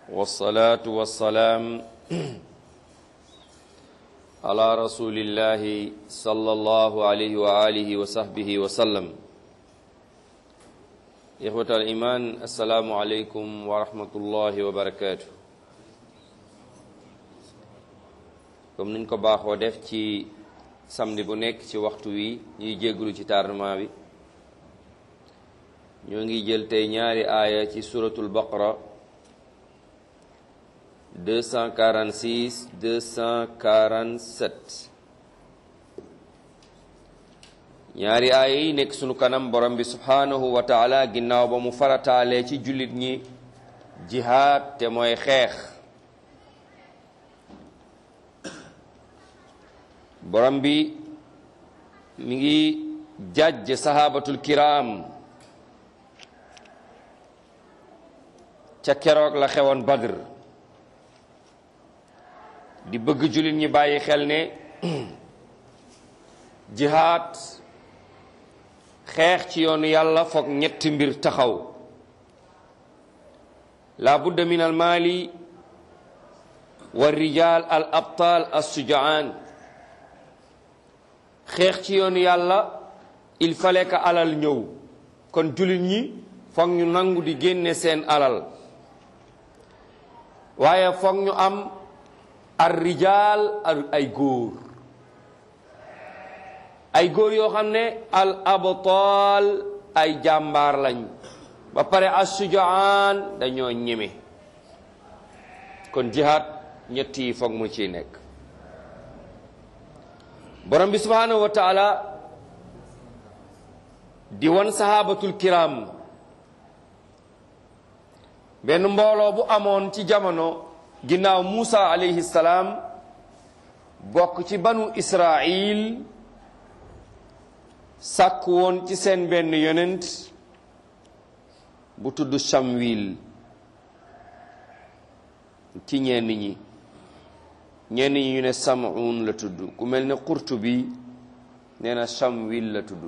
والصلاة والسلام على رسول الله صلى الله عليه وآله وصحبه وسلم إخوة الإيمان السلام عليكم ورحمة الله وبركاته comme niñ ko baaxoo def ci samedi bu nekk ci waxtu wi ñuy jégglu ci tardement bi ñoo ngi jël tey ñaari aaya ci suratul baqara 246 247 ñaari aaya yi nekk sunu kanam borom bi subhanahu wa taala ginnaaw ba mu farataalee ci jullit ñi jihaad te mooy xeex borom bi mi ngi jàjj sahabatul kiram ca keroog la xewoon badr di bëgg jullit ñi bàyyi xel ne jihaad xeex ci yoonu yàlla foog ñetti mbir taxaw la budda min al maali wa rijal al abtal as sujaan xeex ci yoonu yàlla il fallait que alal ñëw kon jullit ñi foog ñu nangu di génne seen alal waaye foog ñu am ar rijaal ay góor ay góor yoo xam ne al abtaal ay jàmbaar lañ ba pare assujaan dañoo ñeme kon jihaad ñett yi foog mu ciy nekk borom bi subhanahu wa taala di wan sahabatul kiram benn mbooloo bu amoon ci jamono ginnaaw Muusa alayhi salaam bokk ci banu Israil sàkk woon ci seen benn yonent bu tudd Samwil ci ñenn ñi ñenn ñi ñu ne Sam'un la tudd ku mel ne Qurtubi nee na Samwil la tudd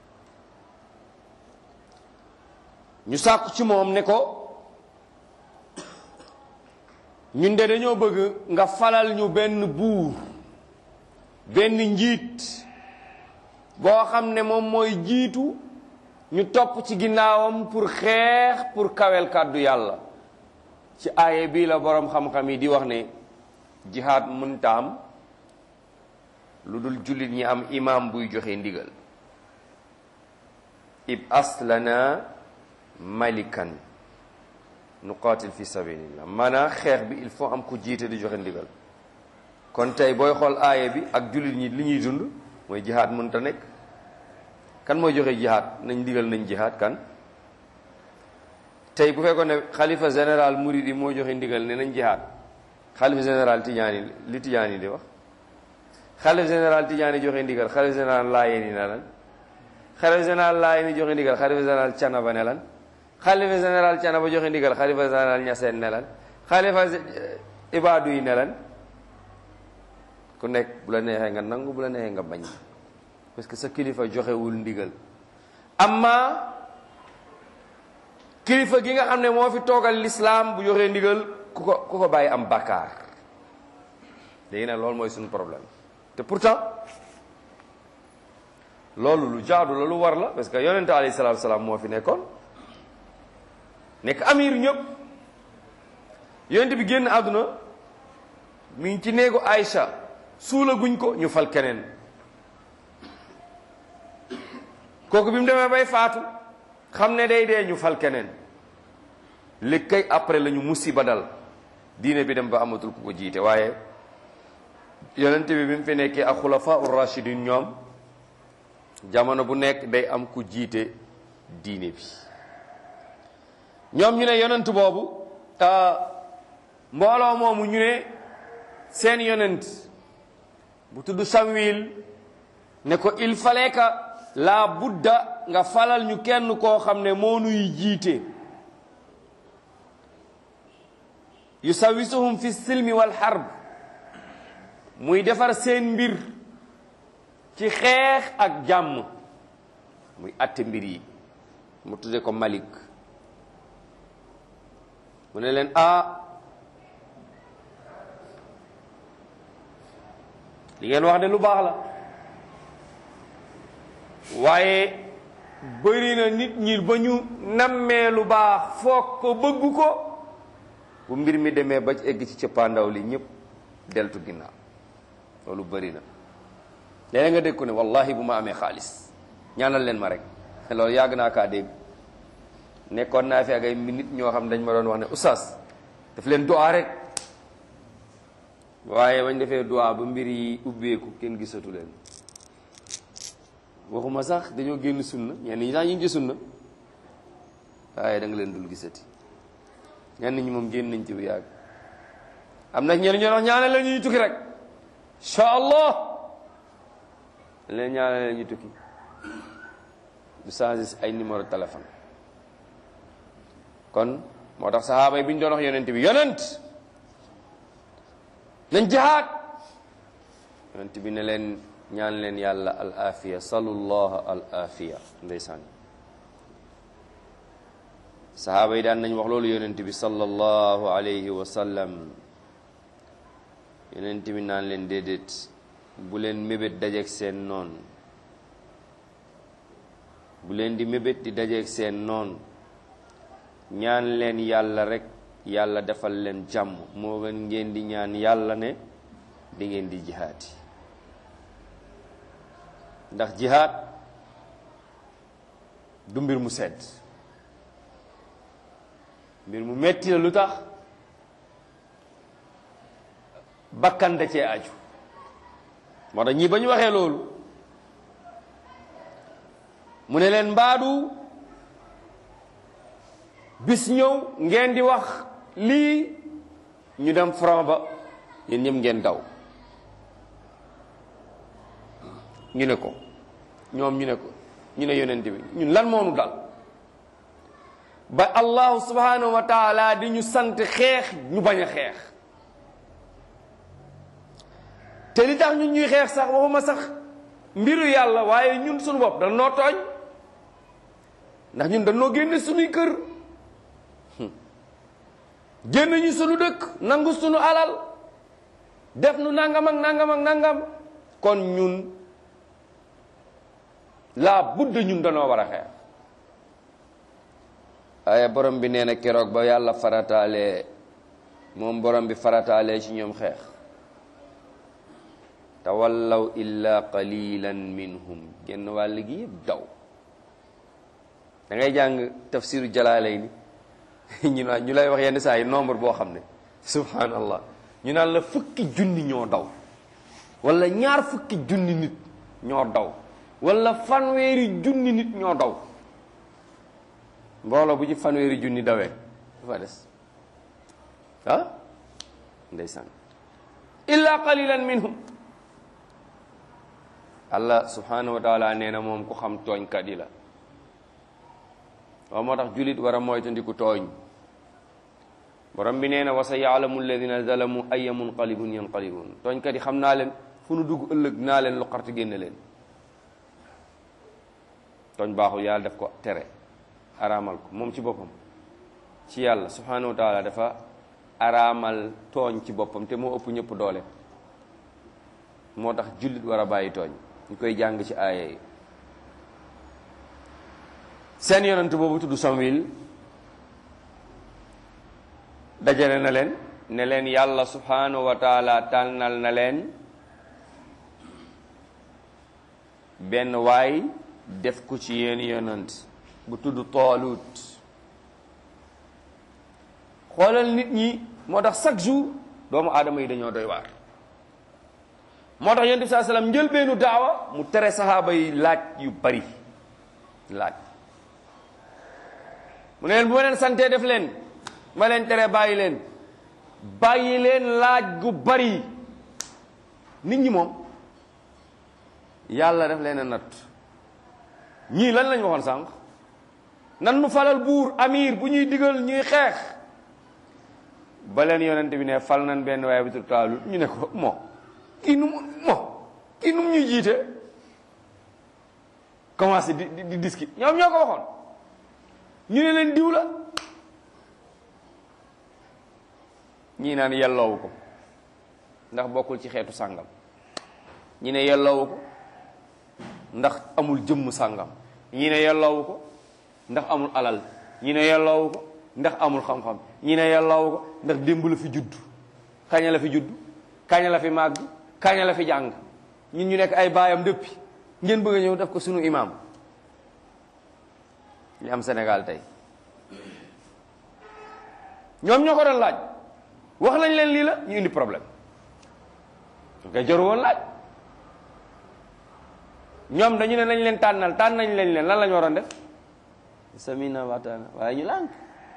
ñu sàkku ci moom ne ko ñun de dañoo bëgg nga falal ñu benn buur benn njiit boo xam ne moom mooy jiitu ñu topp ci ginnaawam pour xeex pour kawel kàddu yàlla ci aaye bii la boroom xam-xam yi di wax ne jihaad mënta am lu dul jullit ñi am imam buy joxe ndigal ib aslana malikan nuqaatil fi sabilillah maanaam xeex bi il faut am ku jiite di joxe ndigal kon tey booy xool aaya bi ak jullit ñi li ñuy dund mooy jihaad mënta nekk kan mooy joxe jihaad nañ ndigal nañ jihaad kan tey bu fekkoon ne xalifa général Mouride moo joxe ndigal ne nañ jihaad xalifa général Tidiane li Tidiane di wax xalifa général Tidiane joxe ndigal xalifa général Laayeen yi ne lan xalifa général Laayeen yi joxe ndigal xalifa général Canaba ne lan xalifa général Canaba joxe ndigal xalifa général Ñaseen ne lan xalifa ibaadu yi ne lan ku nekk bu la neexee nga nangu bu la neexee nga bañ parce que sa kilifa joxewul ndigal amma kilifa gi nga xam ne moo fi toogal lislaam bu joxee ndigal ku ko ku ko bàyyi am bàkkaar léegi nag loolu mooy suñu problème te pourtant loolu lu jaadu la lu war la parce que yonente alayhi salaatu salaam moo fi nekkoon nekk amir ñëpp yonent bi génn àdduna mi ngi ci néegu Aïcha suula guñ ko ñu fal keneen kooku bi mu demee bay faatu xam ne day dee ñu fal keneen léegi kay après la ñu musiba dal diine bi dem ba amatul ku ko jiite waaye yonent bi bi mu fi nekkee ak xulafa ur rashidin ñoom jamono bu nekk day am ku jiite diine bi ñoom ñu ne yonent boobu mbooloo moomu ñu ne seen yonent bu tudd Samwil ne ko il fallait que la budda nga falal ñu kenn koo xam ne moo nuy jiite yusawisuhum fi silmi wal harb muy defar seen mbir ci xeex ak jàmm muy atte mbir yi mu tudde ko Malik mu ne leen ah li ngeen wax de lu baax la waaye bëri na nit ñi ba ñu nammee lu baax foog ko bëgg ko bu mbir mi demee ba egg ci cëppaandaw li ñëpp deltu ginnaaw loolu bëri na léeg nga dégg ko ne wallahi bu ma amee xaalis ñaanal leen ma rek loolu yàgg naa kaa dégg nekkoon naa fi ak ay nit ñoo xam dañ ma doon wax ne oustaz daf leen duwaa rek waaye bañ defee duwaa ba mbir yi ubbeeku kenn gisatu leen waxuma sax dañoo génn sunna ñenn ñi sax ñu ngi ci sunna waaye da nga leen dul gisati ñenn ñi moom génn nañ ci bu yàgg am na ñenn ñoo wax ñaanal la ñuy tukki rek incha allah leen ñaanal la ñuy tukki du changé ay numéro téléphone kon moo tax saxaaba yi bi ñu doon wax yonent bi yonent nañ jihaad yonent bi ne leen ñaan leen yàlla al afiya salullah al afiya ndeysaan saxaaba yi daan nañ wax loolu yonent bi sallallahu alayhi wa sallam yonent bi naan leen déedéet bu leen mébét dajeeg seen noon bu leen di mébét di dajeeg seen noon ñaan leen yàlla rek yàlla defal leen jàmm moo gën ngeen di ñaan yàlla ne di ngeen di jihaati ndax jihaat du mbir mu sedd mbir mu metti la lu tax bakkan da cee aju moo tax ñii ba ñu waxee loolu mu ne leen mbaadu bis ñëw ngeen di wax lii ñu dem front ba yéen ñëpp ngeen daw ñu ne ko ñoom ñu ne ko ñu ne yonent bi ñun lan moonu dal ba allahu subhanahu wa taala di ñu sant xeex ñu bañ a xeex te li tax ñun ñuy xeex sax waxuma sax mbiru yàlla waaye ñun suñu bopp dañ noo tooñ ndax ñun dañ noo génne suñuy kër génn ñu sunu dëkk nangu sunu alal def nu nangam ak nangam ak nangam kon ñun laa budd ñun danoo war a xeex waaye borom bi nee na keroog ba yàlla farataalee moom borom bi farataalee ci ñoom xeex tawallaw illa qalilan minhum genn wàll gi yëpp daw da ngay jàng tafsiru jalaalayni ñu naan ñu lay wax yenn saa yi nombre boo xam ne subhanallah ñu naan la fukki junni ñoo daw wala ñaar fukki junni nit ñoo daw wala fanweeri junni nit ñoo daw mbooloo bu ci fanweeri junni dawee dafa des ah ndeysaan illa qalilan minhum allah subhanahu wa taala nee na moom ku xam tooñkat yi la waaw moo tax julit war a moytandiku tooñ borom bi nee na wa sa yaalamu alladina zalamu aya munqalibun yanqalibun tooñkat yi xam naa leen fu nu dugg ëllëg naa leen lu xarti génne leen tooñ baaxul yàlla def ko tere araamal ko moom ci boppam ci yàlla subhanahu wa taala dafa araamal tooñ ci boppam te moo ëpp ñëpp doole moo tax jullit war a bàyyi tooñ ñu koy jàng ci aaya yi seen yonent boobu tudd Samuel dajale na leen ne leen yàlla subhanahu wa taala tànnal na leen benn waay def ko ci yéen yonent bu tudd Taalut xoolal nit ñi moo tax chaque jour doomu aadama yi dañoo doy waar moo tax yonent bi saa sallam njëlbeenu daawa mu tere saxaaba yi laaj yu bari laaj mu ne leen bu ma leen santee def leen ma leen tere bàyyi leen bàyyi leen laaj gu bari nit ñi moom yàlla def leen a natt ñii lan lañ waxoon sànq nan nu falal buur amir bu ñuy digal ñuy xeex ba leen yonent bi ne fal nan benn waaye bi tur Taalut ñu ne ko moo kii nu mu moo kii nu mu ñuy jiite commencé di di di diski ñoom ñoo ko waxoon ñu ne leen diw la ñii naan yelloowu ko ndax bokkul ci xeetu sàngam ñi ne yelloowu ko ndax amul jëmm sàngam ñi ne yelloowu ko ndax amul alal ñi ne yelloowu ko ndax amul xam-xam ñi ne yelloowu ko ndax démb la fi judd kaña la fi judd kaña la fi màgg kaña la fi jàng ñun ñu nekk ay baayam dëppi ngeen bëgg a ñëw def ko sunu imaam li am Sénégal tey ñoom ñoo ko doon laaj wax nañ leen lii la ñu indi problème nga joru woon laaj ñoom dañu ne nañ leen tànnal tànn nañ leen leen lan la ñu waroon def samina wataana waaye ñu lànk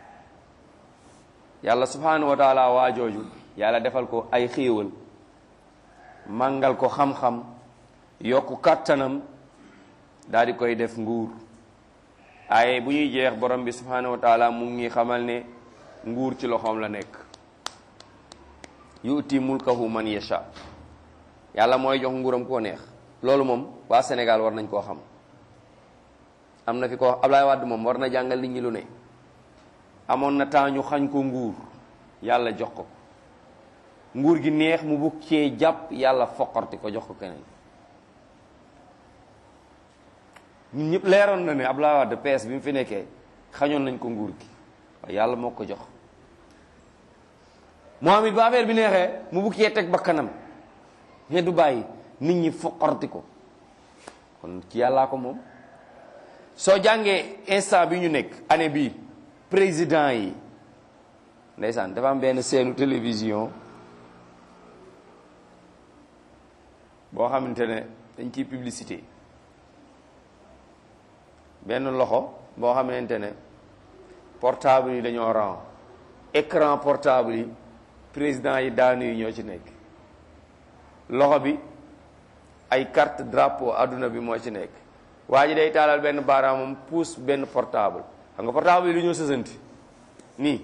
yàlla subhanahu wa taala waa jooju yàlla defal ko ay xéewal màngal ko xam-xam yokku kàttanam daal di koy def nguur ay bu ñuy jeex borom bi subhanahu wa taala mu ngi xamal ne nguur ci loxoom la nekk yu'ti mulkahu man yasha yàlla mooy jox nguuram koo neex loolu moom waa Sénégal war nañ koo xam am na fi ko Ablaye Wade moom war na jàngal nit ñi lu ne amoon na temps ñu xañ ko nguur yàlla jox ko nguur gi neex mu bugg cee jàpp yàlla foqarti ko jox ko keneen ñun ñëpp leeroon na ne Ablaye Wade PS bi mu fi nekkee xañoon nañ ko nguur gi waaye yàlla moo ko jox moom it ba affaire bi neexee mu bugg cee teg bakkanam ne du bàyyi nit ñi foqarti ko kon ci yàllaa ko moom soo jàngee instant bi ñu nekk année bii président yi ndeysaan dafa am benn seenu télévision boo xamante ne dañ ciy publicité benn loxo boo xamante ne portable yi dañoo ran écran portable yi président yi daanu yi ñoo ci nekk loxo bi ay carte drapeau adduna bi moo ci nekk waa ji day taalal benn baaraamam puus benn portable xam nga portable yi lu ñoo sësanti nii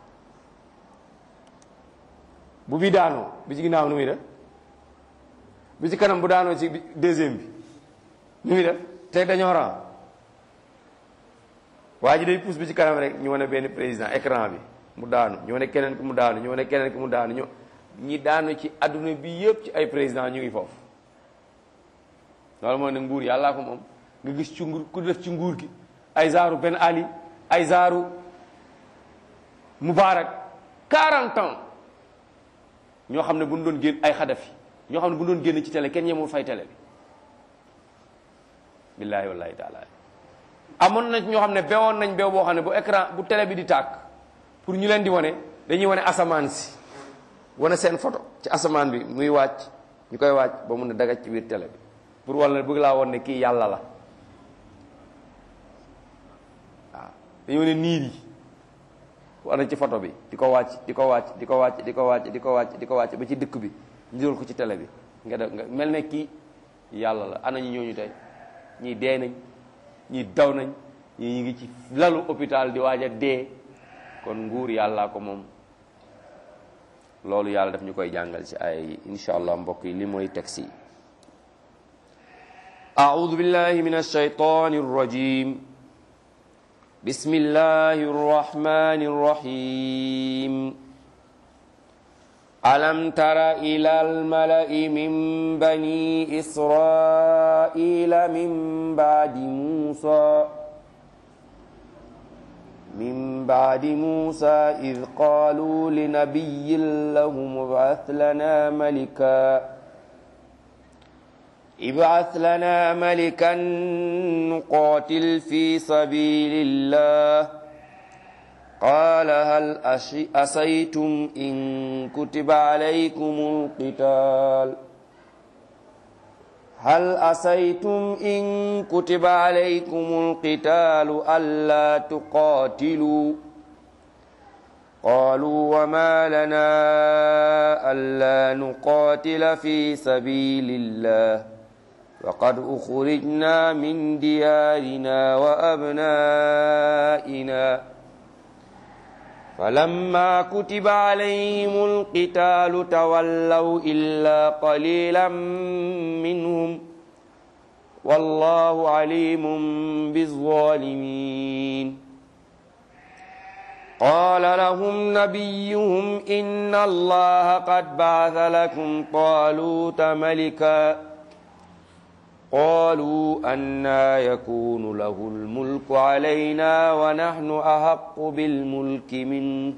bu bi daanoo bi ci ginnaaw nu muy def bi ci kanam bu daanoo ci deuxième bi nu muy def te dañoo ran waa ji day puus bi ci kanam rek ñu wane benn président écran bi mu daanu ñu wane keneen ki mu daanu ñu wane keneen ki mu daanu ñu ñi daanu ci adduna bi yëpp ci ay président ñu ngi foofu loolu mooy ne nguur yàllaa ko moom nga gis ci nguur ku def ci nguur gi ay zaaru Ben Ali ay zaaru Moubarak 40 ans ñoo xam ne bu ñu doon génn ay Xadafi ñoo xam ne bu ñu doon génn ci télé kenn ñemul fay télé bi billaahi wallaahi taala amoon na ñoo xam ne bewoon nañ bew boo xam ne bu écran bu télé bi di tàkk pour ñu leen di wane dañuy wane asamaan si wane seen photo ci asamaan bi muy wàcc ñu koy wàcc ba mun a dagaj ci biir télé bi pour wala bëgg laa woon ne kii yàlla la waaw dañoo ne niir yi wane ci photo bi di ko wàcc di ko wàcc di ko wàcc di ko wàcc di ko wàcc di ko wàcc ba ci dëkk bi ñu doon ko ci télé bi nga def nga mel ne kii yàlla la ana ñu ñooñu tey ñii dee nañ ñii daw nañ ñii ñu ngi ci lalu hôpital di waaj a dee kon nguur yàllaa ko moom loolu yàlla daf ñu koy jàngal ci ay insha allah mbokk yi li mooy texte yi أعوذ بالله من الشيطان الرجيم بسم الله الرحمن الرحيم ألم تر إلى الملأ من بني إسرائيل من بعد موسى من بعد موسى إذ قالوا لنبي لهم ابعث لنا ملكا ابعث لنا ملكا نقاتل في سبيل الله قال هل أسيتم إن كتب عليكم القتال هل أسيتم إن كتب عليكم القتال ألا تقاتلوا قالوا وما لنا ألا نقاتل في سبيل الله وقد أخرجنا من ديارنا وأبنائنا فلما كتب عليهم القتال تولوا إلا قليلا منهم والله عليم بالظالمين قال لهم نبيهم إن الله قد بعث لكم طالوت ملكا قالوا أنا يكون له الملك علينا ونحن أحق بالملك منه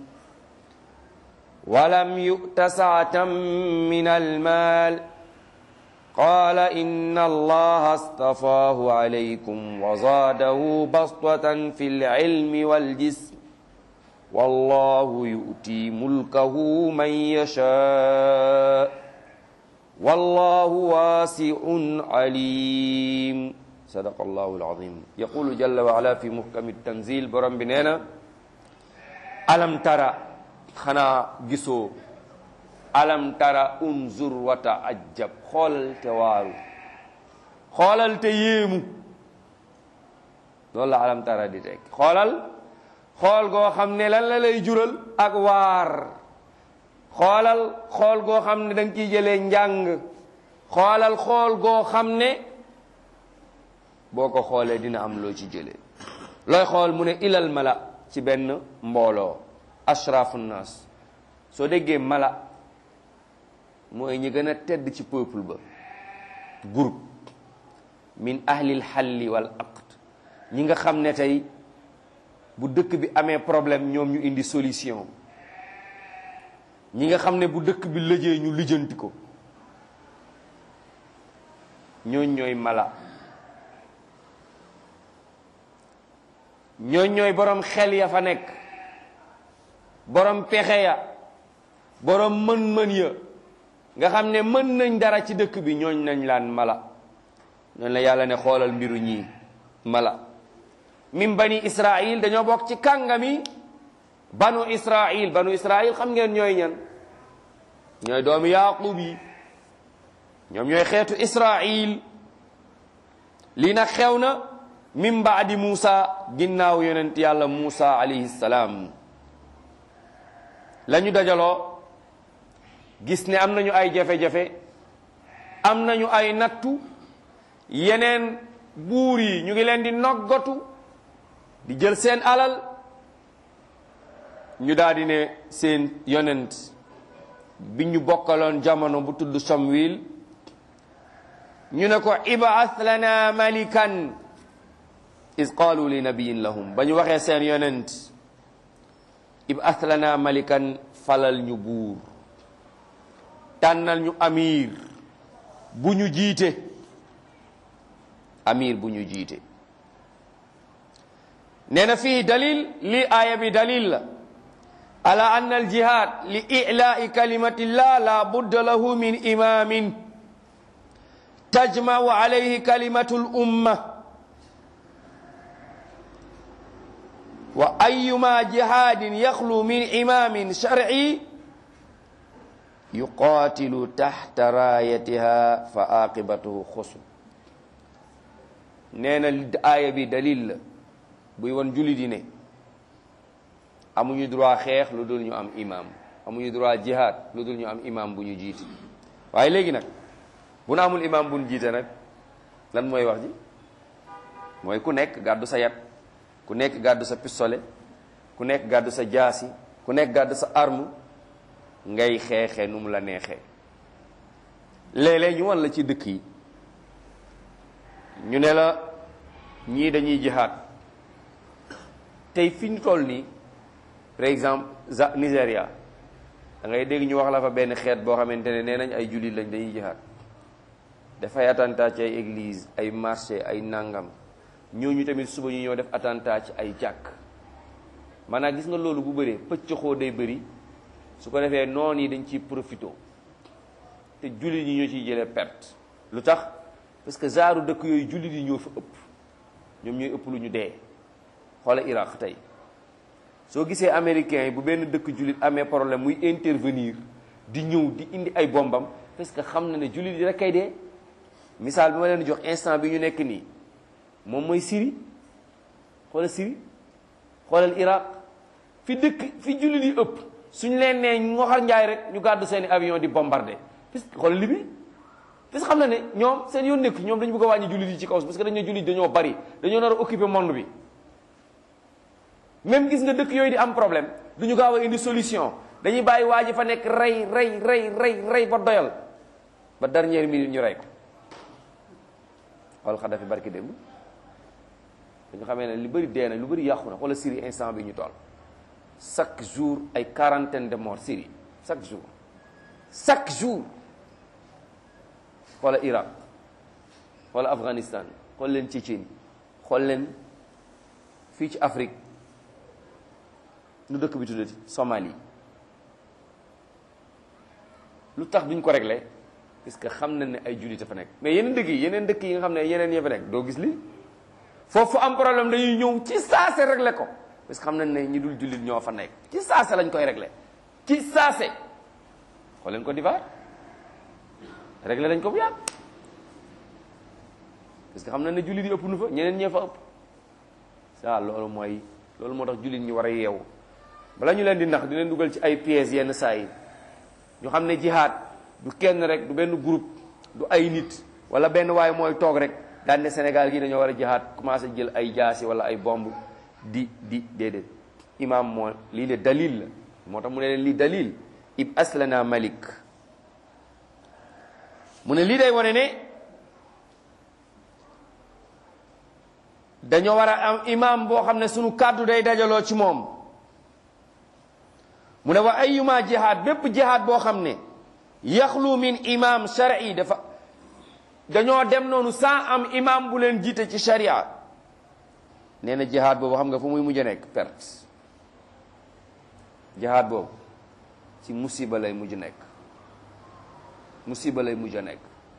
ولم يؤت سعة من المال قال إن الله اصطفاه عليكم وزاده بسطة في العلم والجسم والله يؤتي ملكه من يشاء والله واسع عليم صدق الله العظيم يقول جل وعلا في محكم التنزيل برم بنينا ألم ترى خنا جسو ألم ترى انظر وتعجب خول توارو خولال تيمو loolu la alam tara di teg xoolal xool goo xam ne lan la lay jural ak waar xoolal xool goo xam ne da nga ciy jëlee njàng xoolal xool goo xam ne boo ko xoolee dina am loo ci jëlee looy xool mu ne ilal mala ci benn mbooloo ashrafu nas soo déggee mala mooy ñi gën a tedd ci peuple ba groupe min ahlil xalli wal aqd ñi nga xam ne tey bu dëkk bi amee problème ñoom ñu indi solution ñi nga xam ne bu dëkk bi lëjee ñu lijjanti ko ñooñ ñooy mala ñooñ ñooy borom xel ya fa nekk borom pexe ya borom mën-mën ya nga xam ne mën nañ dara ci dëkk bi ñooñ nañ laan mala noonu la yàlla ne xoolal mbiru ñii mala min bani israil dañoo bokk ci kàngami banu israil banu israil xam ngeen ñooy ñan ñooy doomi yaqub yi ñoom ñooy xeetu israil lii nag xew na min baadi muusa ginnaaw yonent yàlla muusa alayhi salaam la ñu dajaloo gis ne am nañu ay jafe-jafe am nañu ay nattu yeneen buur yi ñu ngi leen di noggatu di jël seen alal ñu daal di ne seen yonent bi ñu bokkaloon jamono bu tudd Samwil ñu ne ko ibaas lana malikan is qaalu li nabiyin lahum ba ñu waxee seen yonent ibaas lana malikan falal ñu buur tànnal ñu amir bu ñu jiite amir bu ñu jiite nee na fii dalil li aaya bi dalil la ala anna al jihad li ilaai kalimatillah la budda lahu min imamin tajmau alayhi kalimatu l umma wa ayuma jihadin yaxlu min imamin sharci yuqatilu taxta raayatiha fa aqibatuhu xusn nee na aaya bi dalil la buy won julli di ne amuñu droit xeex lu dul ñu am imam amuñu droit jihad lu dul ñu am imam bu ñu jiite waaye léegi nag bu na amul imam bu ñu jiite nag lan mooy wax ji mooy ku nekk gàddu sa yat ku nekk gàddu sa pistolet ku nekk gàddu sa jaasi ku nekk gàddu sa arme ngay xeexee nu mu la neexee léeg-léeg ñu wan la ci dëkk yi ñu ne la ñii dañuy jihaad tey fi ñu toll nii par exemple za Nigéria da ngay dégg ñu wax la fa benn xeet boo xamante ne nee nañ ay jullit lañ dañuy jihaad dafay attentat ci ay église ay marché ay nangam ñooñu tamit suba ñu ñëw def attentat ci ay jàkk maanaam gis nga loolu bu bëree pëccëxoo day bëri su ko defee noon yi dañ ciy profito te jullit yi ñoo ciy jëlee perte lu tax parce que zaaru dëkk yooyu jullit yi ñoo fa ëpp ñoom ñooy ëpp lu ñu dee xoola Irak tey soo gisee américains yi bu benn dëkk jullit amee problème muy intervenir di ñëw di indi ay bombam parce que xam na ne jullit yi rek kay dee misaal bi ma leen jox instant bi ñu nekk nii moom mooy Syrie xoolal Syrie xoolal Irak fi dëkk fi jullit yi ëpp suñu leen nee ngoxar njaay rek ñu gàddu seeni avion di bombarder parce que xoolal Libye parce que xam na ne ñoom seen yoon nekk ñoom dañu bëgg a wàññi jullit yi ci kaw parce que dañu ne jullit dañoo bari dañoo nar a occuper monde bi même gis nga dëkk yooyu di am problème duñu gaaw a indi solution dañuy bàyyi waa ji fa nekk rey rey rey rey rey ba doyal ba dernière minute ñu rey ko xool Xadafi barki démb dañu xamee ne lu bëri dee na lu bëri yàqu na wala Syrie instant bi ñu toll chaque jour ay quarantaine de morts Syrie chaque jour chaque jour xoola Irak xoola Afghanistan xool leen Tchétchénie xool leen fii ci Afrique nu dëkk bi tuddati Somalie lu tax duñ ko réglé parce que xam nañ ne ay jullit a fa nekk mais yeneen dëkk yi yeneen dëkk yi nga xam ne yeneen ya fa nekk doo gis li foofu am problème dañuy ñëw ci saase réglé ko parce que xam nañ ne ñi dul jullit ñoo fa nekk ci saase lañ koy réglé ci saase xool leen ko divaar réglé lañ ko bu yàgg parce que xam nañ ne jullit yi ëpp nu fa ñeneen ñee fa ëpp ça loolu mooy loolu moo tax jullit ñi war a yeewu bala ñu leen di nax di leen dugal ci ay pièces yenn saa yi ñu xam ne jihaad du kenn rek du benn groupe du ay nit wala benn waay mooy toog rek daan ne Sénégal gi dañoo war a jihaad commencé jël ay jaasi wala ay bomb di di déedéet imam moo lii de dalil la moo tax mu ne leen lii dalil ib aslana malik mu ne lii day wane ne dañoo war a am imam boo xam ne sunu kàddu day dajaloo ci moom mu ne wa ayuma jihaad bépp jihaad boo xam ne yaxlu min imam shar'i dafa dañoo dem noonu sans am imam bu leen jiite ci sharia nee na jihaad boobu xam nga fu muy mujj a nekk perte jihaad boobu ci musiba lay mujj nekk musiba lay mujj a nekk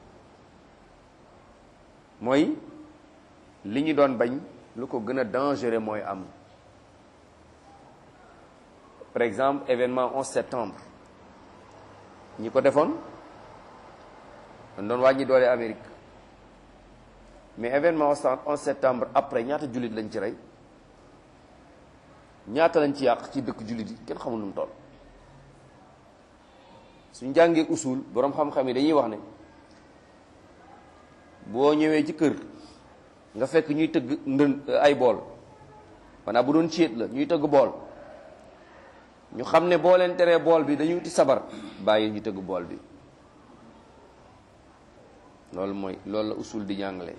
mooy li ñu doon bañ lu ko gën a dangereux mooy am par exemple événement 11 septembre ñi ko defoon dañ doon wàññi doole Amérique mais événement 11 septembre après ñaata jullit lañ ci rey ñaata lañ ci yàq ci dëkk jullit yi kenn xamul nu mu toll suñ jàngee usul boroom xam-xam yi dañuy wax ne boo ñëwee ci kër nga fekk ñuy tëgg ndën ay bool maanaam bu doon céet la ñuy tëgg bool ñu xam ne boo leen teree bool bi dañuy uti sabar bàyyi ñu tëgg bool bi loolu mooy loolu la usul di jàngale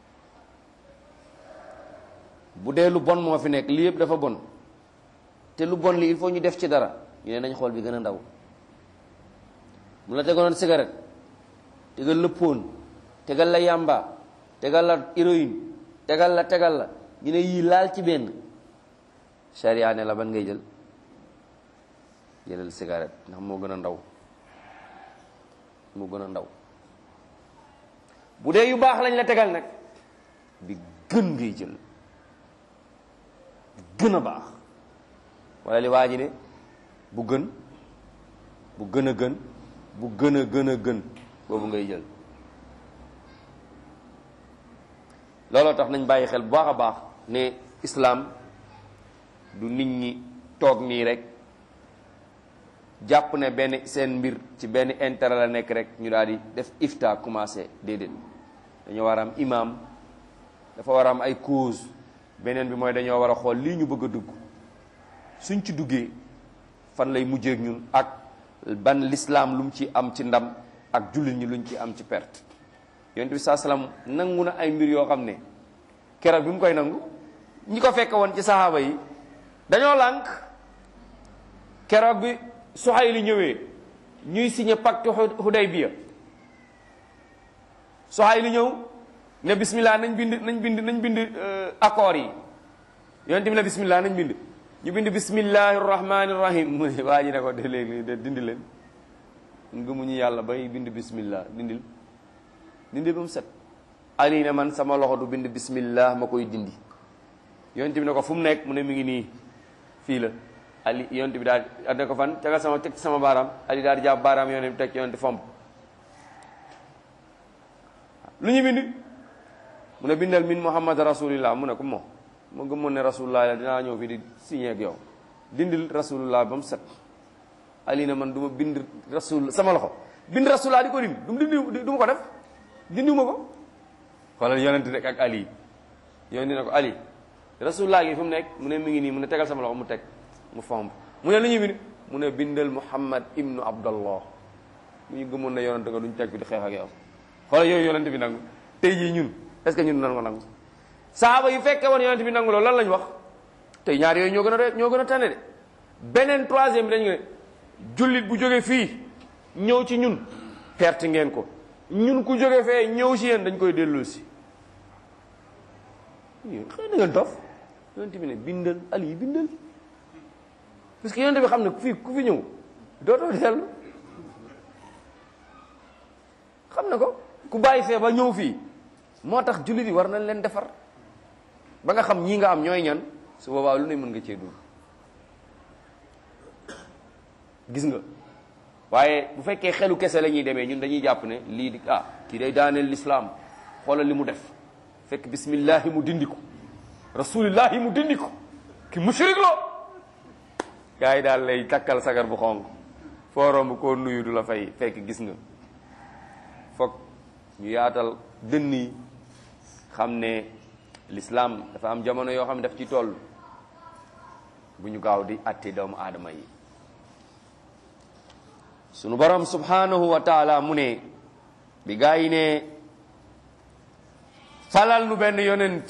bu dee lu bon moo fi nekk lii yëpp dafa bon te lu bon li il faut ñu def ci dara ñu ne nañ xool bi gën a ndaw mu la tegaloon cigarette tegal la póon tegal la yamba tegal la héroïne tegal la tegal la ñu ne yii laal ci benn charia ne la ban ngay jël jëlal cigarette ndax moo gën a ndaw moo gën a ndaw bu dee yu baax lañ la tegal nag bi gën ngay jël bi gën a baax wala li waa ji ne bu gën bu gën a gën bu gën a gën a gën boobu ngay jël looloo tax nañ bàyyi xel bu baax a baax ne islaam du nit ñi toog nii rek jàpp ne benn seen mbir ci benn intérêt la nekk rek ñu daal di def ifta commencé déedéet dañoo war a am imam dafa war a am ay cause beneen bi mooy dañoo war a xool lii ñu bëgg a dugg suñ ci duggee fan lay mujjee ak ñun ak ban l'islam lu mu ci am ci ndam ak jullit ñi luñ ci am ci perte yonent bi saa salaam nangu na ay mbir yoo xam ne keroog bi mu koy nangu ñi ko fekk woon ci saxaaba yi dañoo lànk keroog bi Suhayli ñëwee ñuy signé pacte Hudaybiya Suhayli ñëw ne bismillah nañ bind nañ bind nañ bind accords yi yonent bi ne bismillah nañ bind ñu bind bismillahi rahmani rahim mu ne waa ji ne ko de léegi de dindi leen ngëmuñu yàlla bay bind bismillah dindil dindil ba mu set ali ne man sama loxo du bind bismillah ma koy dindi yonent bi ne ko fu mu nekk mu ne mi ngi nii fii la ali yonent bi daal ne ko fan tegal sama teg sama baaraam ali daal di jàpp baaraam yonent bi teg yonent fomp lu ñu bind mu ne bindal min muhammad rasulillah mu ne ko moo ma gëmoon ne rasulullah la dinaa ñëw fii di signé ak yow dindil rasulullah ba mu set ali na man du ma bind rasul sama loxo bind rasulullah di ko dindi du dindi du ma ko def dindiwuma ko xoolal yonent rek ak ali yonent ne ko ali rasulullah gi fu mu nekk mu ne mi ngi nii mu ne tegal sama loxo mu teg mu fomp mu ne lu ñuy bind mu ne bindal muhammad ibnu abdallah mu ñu gëmoon ne yonent nga duñ teg bi di xeex ak yow xoolal yooyu yonent bi nag tey jii ñun est ce que ñun nan ko nangu saaba yu fekkee woon yonent bi nangu loolu lan lañ wax tey ñaar yooyu ñoo gën a de ñoo gën a tane de beneen troisième bi dañu ne jullit bu jóge fii ñëw ci ñun perte ngeen ko ñun ku jóge fee ñëw si yéen dañ koy delloo si xëy na ngeen dof yonent bi ne bindal ali bindal parce que yonent bi xam ne fii ku fi ñëw dootoo dellu xam na ko ku bàyyi fee ba ñëw fii moo tax jullit yi war nañ leen defar ba nga xam ñii nga am ñooy ñan su boobaa lu ne mën nga cee dugg gis nga waaye bu fekkee xelu kese la ñuy demee ñun dañuy jàpp ne lii di ah kii day daaneel lislaam xoolal li mu def fekk bismillahi mu dindi ko rasulillahi mu dindi ko ki mushrik lo gars yi daal lay takkal sagar bu xonq foo romb koo nuyu du la fay fekk gis nga foog ñu yaatal dënn yi xam ne l'islam dafa am jamono yoo xam ne daf ci toll bu ñu gaaw di atte doomu aadama yi sunu borom subhanahu wa taala mu ne bi gaa yi ne falal nu benn yonent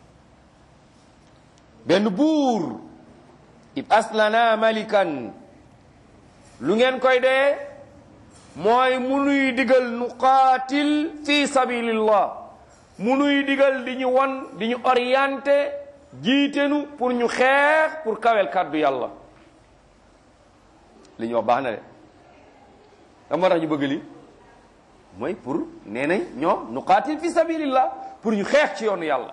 benn buur ib aslana malikan lu ngeen koy dee mooy mu nuy digal nu qaatil fi sabilillah mu nuy digal di ñu won di ñu orienté jiitenu pour ñu xeex pour kawel kàddu yàlla li ñu wax baax na de da moo tax ñu bëgg li mooy pour nee nañ ñoom nu qaatil fi sabilillah pour ñu xeex ci yoonu yàlla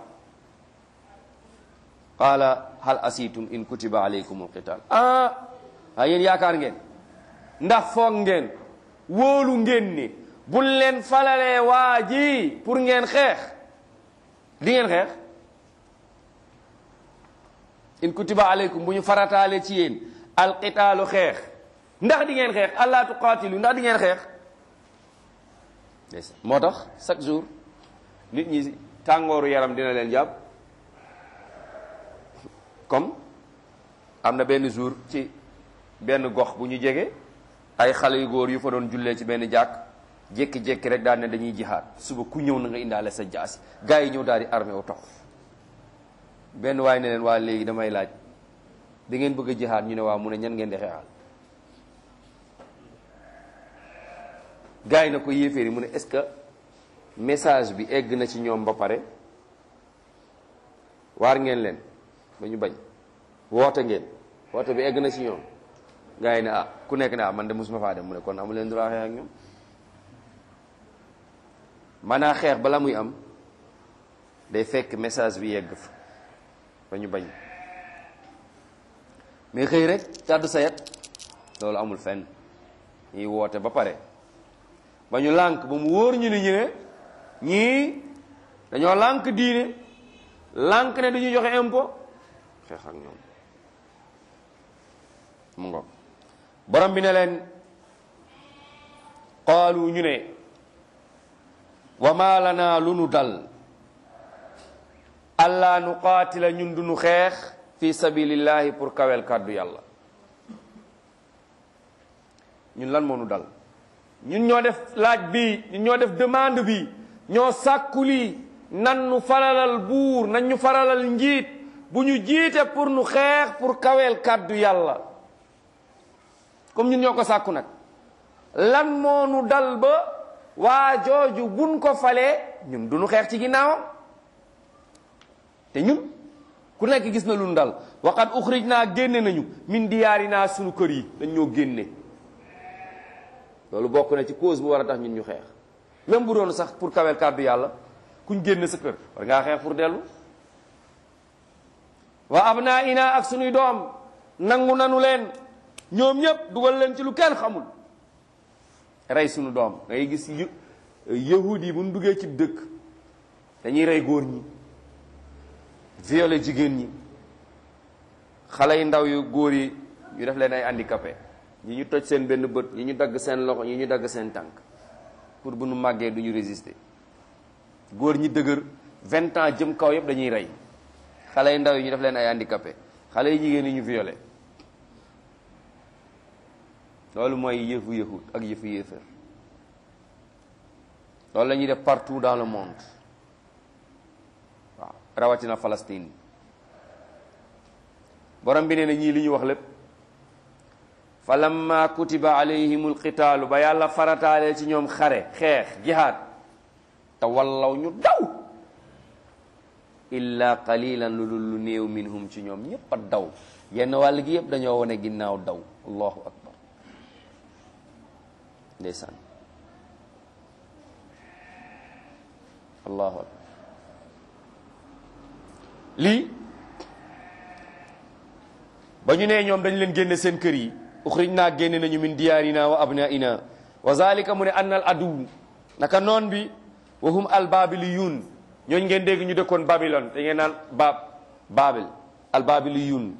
qaala hal asitum in kutiba alaykum alqital ah a yéen yaakaar ngeen ndax foog ngeen wóolu ngeen ni buñ leen falalee waa ji pour ngeen xeex di ngeen xeex in kutiba alaykum bu ñu farataale ci yéen alqitaalu xeex ndax di ngeen xeex allah tuqaatilu ndax di ngeen xeex moo tax chaque jour nit ñi tàngooru yaram dina leen jàpp comme am na benn jour ci benn gox bu ñu jege ay xale yu góor yu fa doon jullee ci benn jàkk jékki-jékki rek daal ne dañuy jihaad suba ku ñëw na nga indaale sa jaasi gars yi ñëw daal di armé wu tax benn waaye ne leen waa léegi damay laaj da ngeen bëgg a jihaad ñu ne waa mu ne ñan ngeen di xeexal gars yi na ko yéeféer yi mu ne est-ce que message bi egg na ci ñoom ba pare waar ngeen leen ba ñu bañ woote ngeen woote bi egg na ci ñoom gars yi ne ah ku nekk ne ah man de mosuma faa dem mu ne kon amu leen droit xeex ak ñoom maanaa xeex bala muy am day fekk message bi yegg fa ba ñu bañ mais xëy rek càddu sayet loolu amul fenn ñuy woote ba pare ba ñu lànk ba mu wóor ñu ni ñu ne ñii dañoo lànk diine lànk ne duñu joxe impôt xeex ak ñoom mu ngo borom bi ne leen qaalu ñu ne wa ma lana lu nu dal allah nu qaatila ñun duñu xeex fi sabilillahi pour kawel kàddu yàlla ñun lan moo nu dal ñun ñoo def laaj bi ñun ñoo def demande bi ñoo sàkku lii nan nu faralal buur nan ñu faralal njiit bu ñu jiite pour nu xeex pour kaweel kàddu yàlla comme ñun ñoo ko sàkku nag lan moo nu dal ba waa jooju buñ ko falee ñun du nu xeex ci ginnaawam te ñun ku nekk gis na lu nu dal waqad uxrij naa génne nañu min diyaari naa sunu kër yi dañ ñoo génne loolu bokk na ci cause bu war a tax ñun ñu xeex même bu doon sax pour kawel kàddu yàlla kuñ génn sa kër war ngaa xeex pour dellu wa abnaa ina ak sunuy doom nangu nanu leen ñoom ñëpp dugal leen ci lu kenn xamul rey sunu doom ngay gis yahud yi bu ñu duggee ci dëkk dañuy rey góor ñi violer jigéen ñi xale yu ndaw yu góor yi ñu def leen ay handicapé ñi ñu toj seen benn bët ñi ñu dagg seen loxo ñi ñu dagg seen tànk pour bu nu màggee du ñu résister góor ñi dëgër vingt ans jëm kaw yëpp dañuy rey xale yu ndaw yi ñu def leen ay handicapé xale yu jigéen yi ñu violé loolu mooy yëfu yahud ak yëfu yéefar loolu la ñuy def partout dans le monde rawatina Palestine borom bi nee na ñii li ñu wax lépp fa lamma kutiba alayhimul qitaalu ba yàlla farataalee ci ñoom xare xeex jihaad te wallaw ñu daw illa qalilan lu dul lu néew minhum ci ñoom ñépp a daw yenn wàll gi yëpp dañoo wane ginnaaw daw allahu akbar ndeysaan allahu akbar lii ba ñu nee ñoom dañ leen génne seen kër yi uxrij naa génne nañu min diyaarina wa abnaina wa zalika mu ne annal adu naka noon bi wa hum al babiliyun ñooñ ngeen dégg ñu dëkkoon Babylone te ngeen naan baab Babil al babiliyun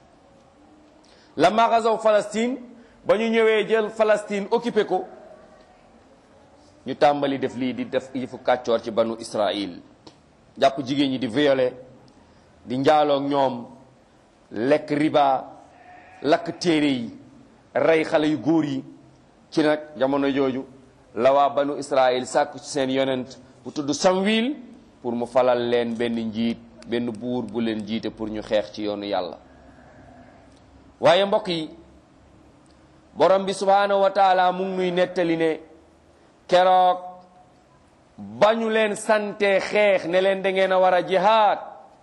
lamma gazaw Palestine ba ñu ñëwee jël Palestine occupé ko ñu tàmbali def lii di def yëfu kàccoor ci banu Israël jàpp jigéen ñi di violer di njaaloog ñoom lekk riba lakk téere yi rey xale yu góor yi ci nag jamono jooju la waa banu Israël sàkku ci seen yonent bu tudd Samwil pour mu falal leen benn njiit benn buur bu leen jiite pour ñu xeex ci yoonu yàlla waaye mbokk yi borom bi subhaanahu wa taala mu ngi nuy nettali ne keroog ba ñu leen sante xeex ne leen da ngeen a war a jihaad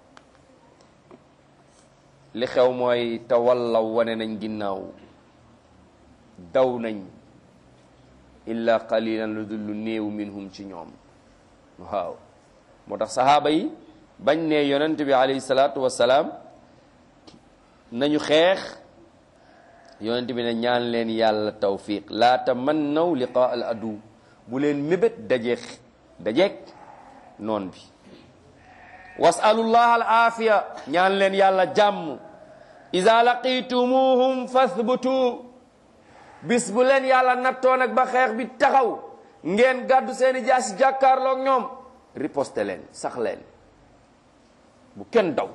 li xew mooy te wallaw wane nañ ginnaaw daw nañ illa qalilan lu dul lu néew minhum ci ñoom waaw moo tax sahaaba yi bañ ne yonent bi alayhi salaatu wassalaam nañu xeex yonent bi ne ñaan leen yàlla tawfiq laa tamannaw liqaa al adu bu leen mébét dajeek dajeek noon bi wasalullah al aafiya ñaan leen yàlla jàmm ida laqitumuhum fasbutu bis bu leen yàlla nattoo nag ba xeex bi taxaw ngeen gàddu seeni jaasi jàkkaarloog ñoom riposte leen sax leen bu kenn daw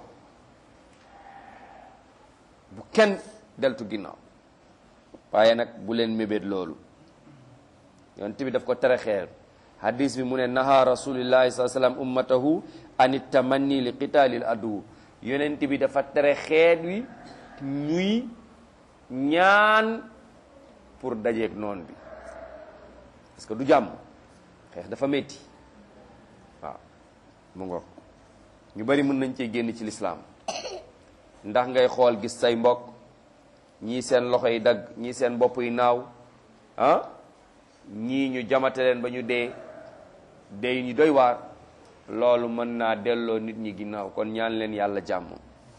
bu kenn deltu ginnaaw waaye nag bu leen mébét loolu yonent bi daf ko tere xeer hadis bi mu ne naha rasulillahi saa sallam ummatahu ani tamanni li qitaalil adu yonent bi dafa tere xeet wi ñuy ñaan pour dajeeg noon bi parce que du jàmm xeex dafa metti waaw mu ngo ñu bari mën nañ cee génn ci lislaam ndax ngay xool gis say mbokk ñii seen loxo yi dagg ñii seen bopp yi naaw ah ñii ñu jamate leen ba ñu dee dee ñu doy waar loolu mën naa delloo nit ñi ginnaaw kon ñaan leen yàlla jàmm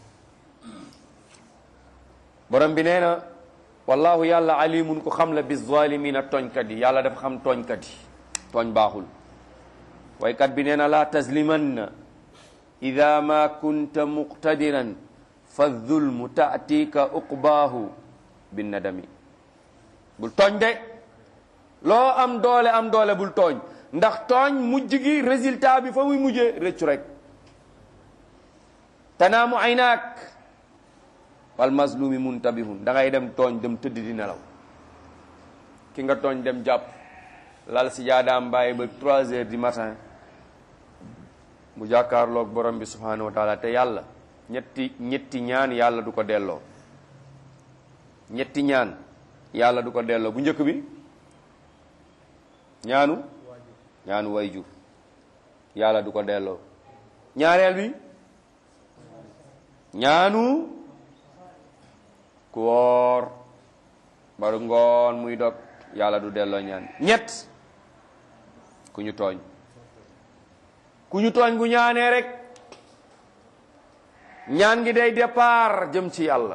borom bi nee na wallahu yàlla alimun ku xam la bi zalimina tooñkat yi yàlla dafa xam tooñkat yi tooñ baaxul waykat bi nee na laa taslimanna ida ma kunta muqtadiran fa zulmu taatika uqbaahu binnadami bul tooñ de loo am doole am doole bul tooñ ndax tooñ mujj gi résultat bi fa muy mujjee rëccu rek tanaamu aynaak wal mazlumi muntabihun da ngay dem tooñ dem tëdd di nelaw ki nga tooñ dem jàpp lal si jaadaam bàyyi ba trois heures du matin mu jàkkaarloog borom bi subhanahu wa taala te yàlla ñetti ñetti ñaan yàlla du ko delloo ñetti ñaan yàlla du ko delloo bu njëkk bi ñaanu ñaanu wayjur yàlla du ko delloo ñaareel bi ñaanu ku woor baru ngoon muy dog yàlla du delloo ñaan ñett ku ñu tooñ ku ñu tooñ bu ñaanee rek ñaan gi day départ jëm ci yàlla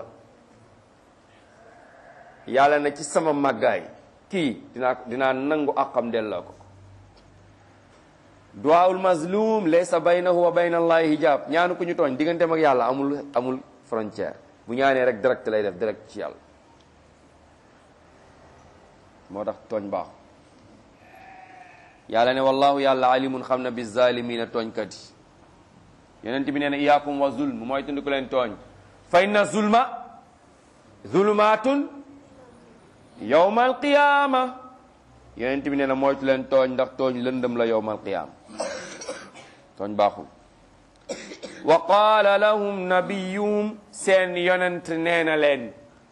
yàlla na ci sama màggaay kii dinaa dinaa nangu àqam delloo ko duwaawul mazlum laysa baynahu wa bayna allahi hijab ñaanu ku ñu tooñ digganteem ak yàlla amul amul frontière bu ñaanee rek direct lay def direct ci yàlla moo tax tooñ baax yàlla ne wallahu yàlla alimun xam na bi zalimina tooñkat yi yonent bi nee na iyaakum wa zulm mooy tundi ku leen tooñ fa inna zulma zulumaatun yawma alqiyama yonent bi nee na moytu leen tooñ ndax tooñ lëndëm la yawma alqiyama tooñ baaxul wa qaala lahum nabiyuhum seen yonent nee na leen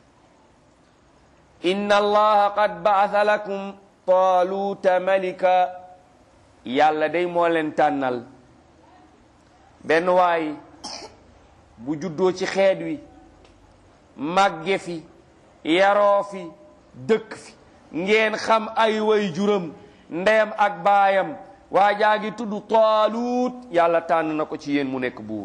inna allaha qad baatha lakum taaluuta malika yàlla day moo leen tànnal benn waay bu juddoo ci xeet wi màgge fi yaroo fi dëkk fi ngeen xam ay way juram ndeyam ak baayam waa jaa ngi tudd taaluut yàlla tànn na ko ci yéen mu nekk buur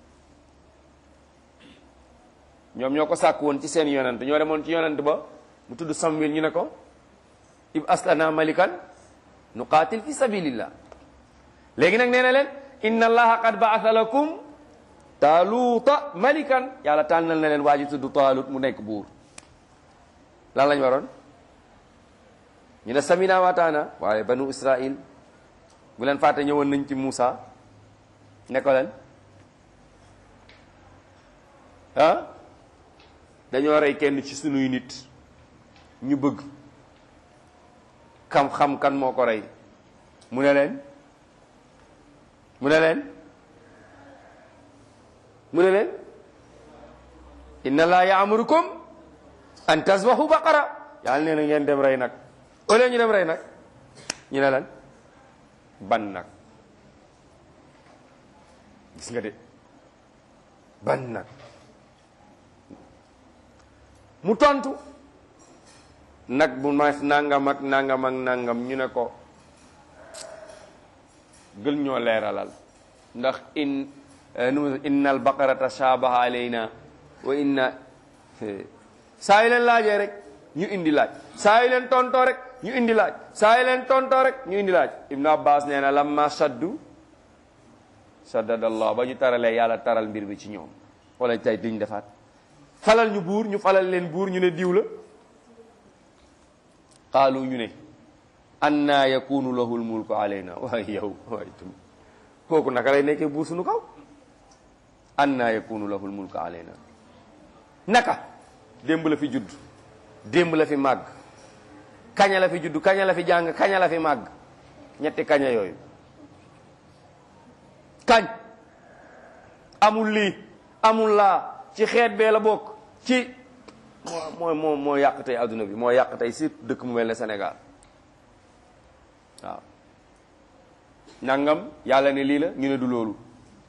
ñoom ñoo ko sàkk woon ci seen yonent ñoo demoon ci yonent ba mu tudd Samuel ñu ne ko ib aslana malikan nuqaatil fi sabilillah léegi nag nee na leen inna allaha qad baatha lakum taaluuta malikan yàlla tànnal na leen waa ji tudd taalut mu nekk buur lan lañ waroon ñu ne samina waataana waaye banu israil bu leen fàtte ñëwoon nañ ci Muusa ne ko leen ah dañoo rey kenn ci sunuy nit ñu bëgg xam-xam kan moo ko rey mu ne leen mu ne leen mu ne leen inna laa yaamurukum an tasbahu baqara yàlla nee na ngeen dem rey nag au lieu ñu dem rey nag ñu ne lan ban nag gis nga de ban nag mu tontu nag bu ma nangam ak nangam ak nangam ñu ne ko gël ñoo leeralal ndax in nu inna al baqarata shaabaha alayna wa inna saa yi leen laajee rek ñu indi laaj saa yi leen tontoo rek ñu indi laaj saa yi leen tontoo rek ñu indi laaj ibnu abbas nee na lamma saddu saddadallah ba ñu taralee yàlla taral mbir bi ci ñoom wala tey duñ defaat falal ñu buur ñu falal leen buur ñu ne diw la qaalu ñu ne anna yakunu lahu lmulku alayna waaye yow waay tum kooku naka lay nekkee buur suñu kaw anna yakunu lahu lmulku alayna naka démb la fi judd démb la fi màgg kaña la fi judd kaña la fi jàng kaña la fi màgg ñetti kaña yooyu kañ amul lii amul laa ci xeet bee la bokk ci moo moo moo yàq tey adduna bi moo yàq tey surtout dëkk mu mel ne Sénégal waaw nangam yàlla ne lii la ñu ne du loolu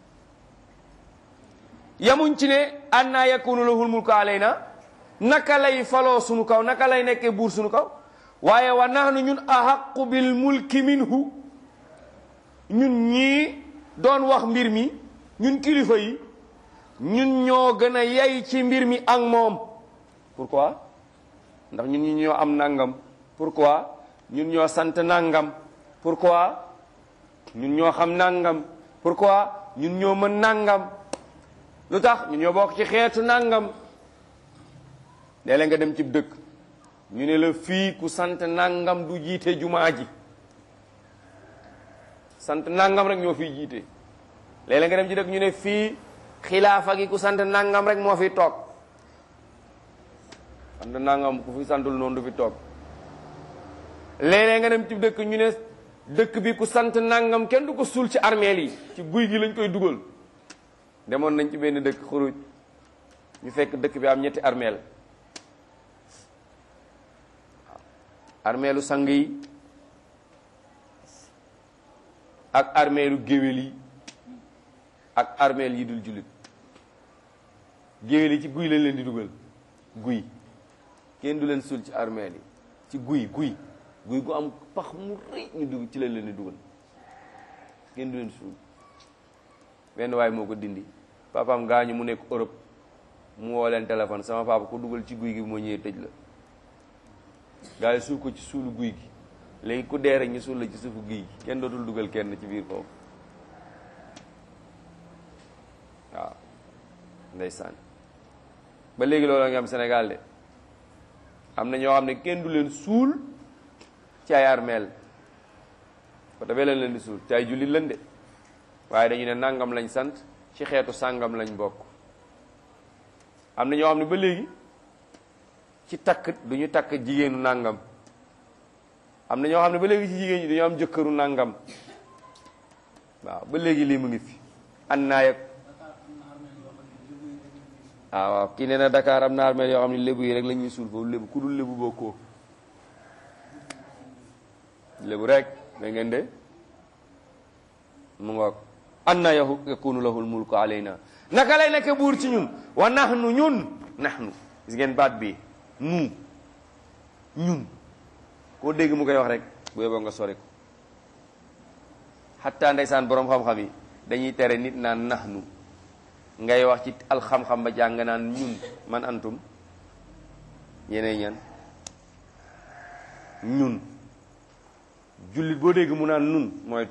yamuñ ci ne anna yakunu lahul mulku alayna naka lay faloo sunu kaw naka lay nekkee buur sunu kaw waaye wa nahnu ñun ahaqu bil mulki minhu ñun ñii doon wax mbir mi ñun kilifa yi ñun ñoo gën a yey ci mbir mi ak moom pourquoi ndax ñun ñu ñoo am nangam pourquoi ñun ñoo sant nangam pourquoi ñun ñoo xam nangam pourquoi ñun ñoo mën nangam lu tax ñun ñoo bokk ci xeetu nangam léeg-léeg nga dem ci dëkk ñu ne la fii ku sant nangam du jiite jumaa ji sant nangam rek ñoo fiy jiite léeg-léeg nga dem ci dëkk ñu ne fii xilaafa gi ku sant nangam rek moo fi toog sant nangam ku fi santul noonu du fi toog léeg-léeg nga dem ci dëkk ñu ne dëkk bi ku sant nangam kenn du ko suul ci armeel yi ci guy gi lañ koy dugal demoon nañ ci benn dëkk xuruj ñu fekk dëkk bi am ñetti armeel armeelu sang yi ak armeelu géwél yi ak armeel yi dul jullit géwél yi ci guy lañ leen di dugal guy kenn du leen suul ci armeel yi ci guy guy guy gu am pax mu rëy ñu dugg ci lañ leen di dugal kenn du leen suul benn waay moo ko dindi papaam gaañu mu nekk Europe mu woo leen téléphone sama papa ku dugal ci guy gi moo ñëwee tëj la gaa yi suul ko ci suulu guy gi léegi ku dee rek ñu suul la ci suufu guy gi kenn dootul dugal kenn ci biir foofu waaw ndeysaan ba léegi loolu nga am Sénégal de am na ñoo xam ne kenn du leen suul ci ay armeel ko defee leen leen di suul ci ay jullit leen de waaye dañu ne nangam lañ sant ci xeetu sàngam lañ bokk am na ñoo xam ne ba léegi ci takk du ñu takk jigéenu nangam am na ñoo xam ne ba léegi ci jigéen ñi dañoo am jëkkëru nangam waaw ba léegi lii mu ngi fi an naa yeg ah waaw kii nee na Dakar am na armeel yoo xam ne lébu yi rek la ñuy suul foofu lébu ku dul lébu bokkoo lébu rek da ngeen de mu ngoog anna yahu yakunu lahul mulku alayna naka lay nekk buur ci ñun wa nahnu ñun nahnu gis ngeen baat bi nu ñun koo dégg mu koy wax rek bu yeboo nga sori ko xatta ndeysaan boroom xam-xam yi dañuy tere nit naan nahnu ngay wax ci alxam-xam ba jàng naan ñun man antum yeneen ñan ñun jullit boo dégg mu naan nun moytu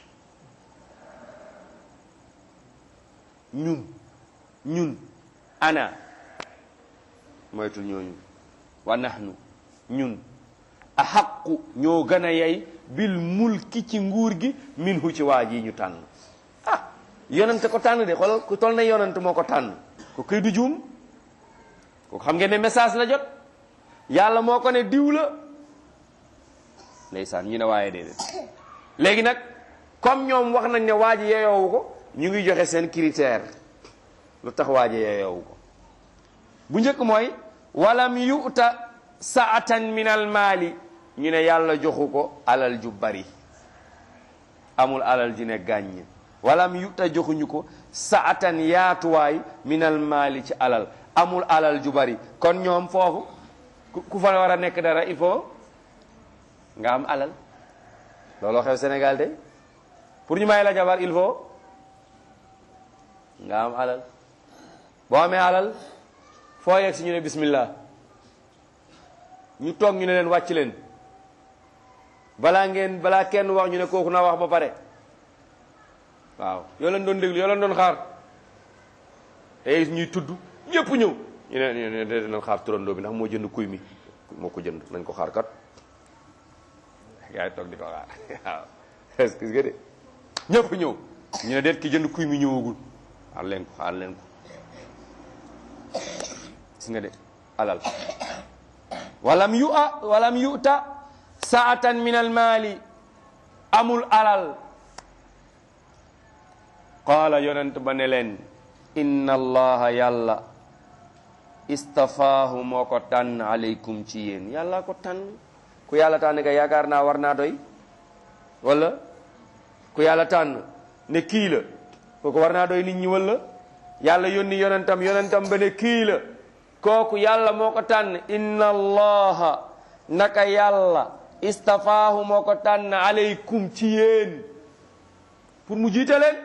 ñun ñun ana moytul ñooñu wa nahnu ñun a xaqu ñoo gën a yey bil mulki ci nguur gi min hu ci waa ji ñu tànn ah yonante ko tànn de xoolal ku toll na yonante moo ko tànn ko këy du juum ko xam ngeen ne message la jot yàlla moo ko ne diw la ndeysaan ñu ne waaye déedéet léegi nag comme ñoom wax nañ ne waa ji yeyoowu ko ñu ngi joxe seen critère lu tax waa ji yeyoowu ko bu njëkk mooy walam yu'ta saatan min al maali ñu ne yàlla joxu ko alal ju bari amul alal ju ne gàññ walam yu'ta joxuñu ko saatan yaatuwaay min al maali ci alal amul alal ju bari kon ñoom foofu ku fa war a nekk dara il faut nga am alal looloo xew Sénégal de pour ñu may la jabar il faut nga am alal boo amee alal foo yegg si ñu ne bismillah ñu toog ñu ne leen wàcc leen balaa ngeen balaa kenn wax ñu ne kooku na wax ba pare waaw yoo leen doon déglu yoo leen doon xaar te ñuy tudd ñëpp ñëw ñu ne ñu ne dinañ xaar turandoo bi ndax moo jënd kuy mi moo ko jënd nañ ko xaar kat gaa yi toog di ko xaar waaw est-ce que de ñëpp ñëw ñu ne deet ki jënd kuy mi ñëwagul xaar leen ko xaar leen ko gis nga de alal walam yu a walam yuta saatan min al maali amul alal qaala yonent ba ne leen inna allaha yàlla istafaahu moo ko tànn aleykum ci yéen yàlla ko tànn ku yàlla tànn ka yaakaar naa war naa doy wala ku yàlla tànn ne kii la kooku war naa doy nit ñi wala yàlla yónni yonentam yonentam ba ne kii la kooku yàlla moo ko tànn inna allaha naka yàlla istafaahu moo ko tànn aleykum ci yéen pour mu jiite leen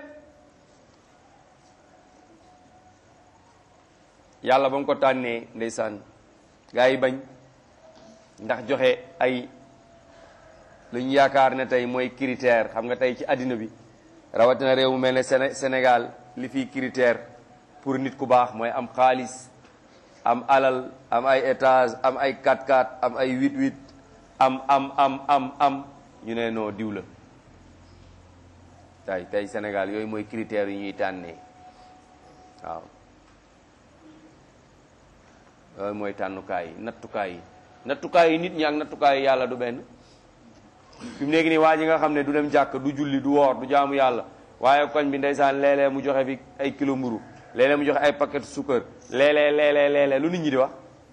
yàlla ba mu ko tànnee ndeysaan gaa yi bañ ndax joxe ay lu ñu yaakaar ne tey mooy critère xam nga tey ci àddina bi rawatina réew mu mel ne Séné Sénégal li fiy critère pour nit ku baax mooy am xaalis am alal am ay étage am ay 4x4 am ay 8-8 am am am am am ñu ne noo diw la tey tey Sénégal yooyu mooy critères yu ñuy tànnee waaw yooyu mooy tànnukaay yi nattukaay yi nattukaay yi nit ñi ak nattukaay yi yàlla du benn fi mu nekk nii waa ji nga xam ne du dem jàkk du julli du woor du jaamu yàlla waaye koñ bi ndeysaan léeg-léeg mu joxe fi ay kilo mburu léeg-léeg mu joxe ay paquet suukar léeg-léeg léeg-léeg léeg-léeg lu nit ñi di wax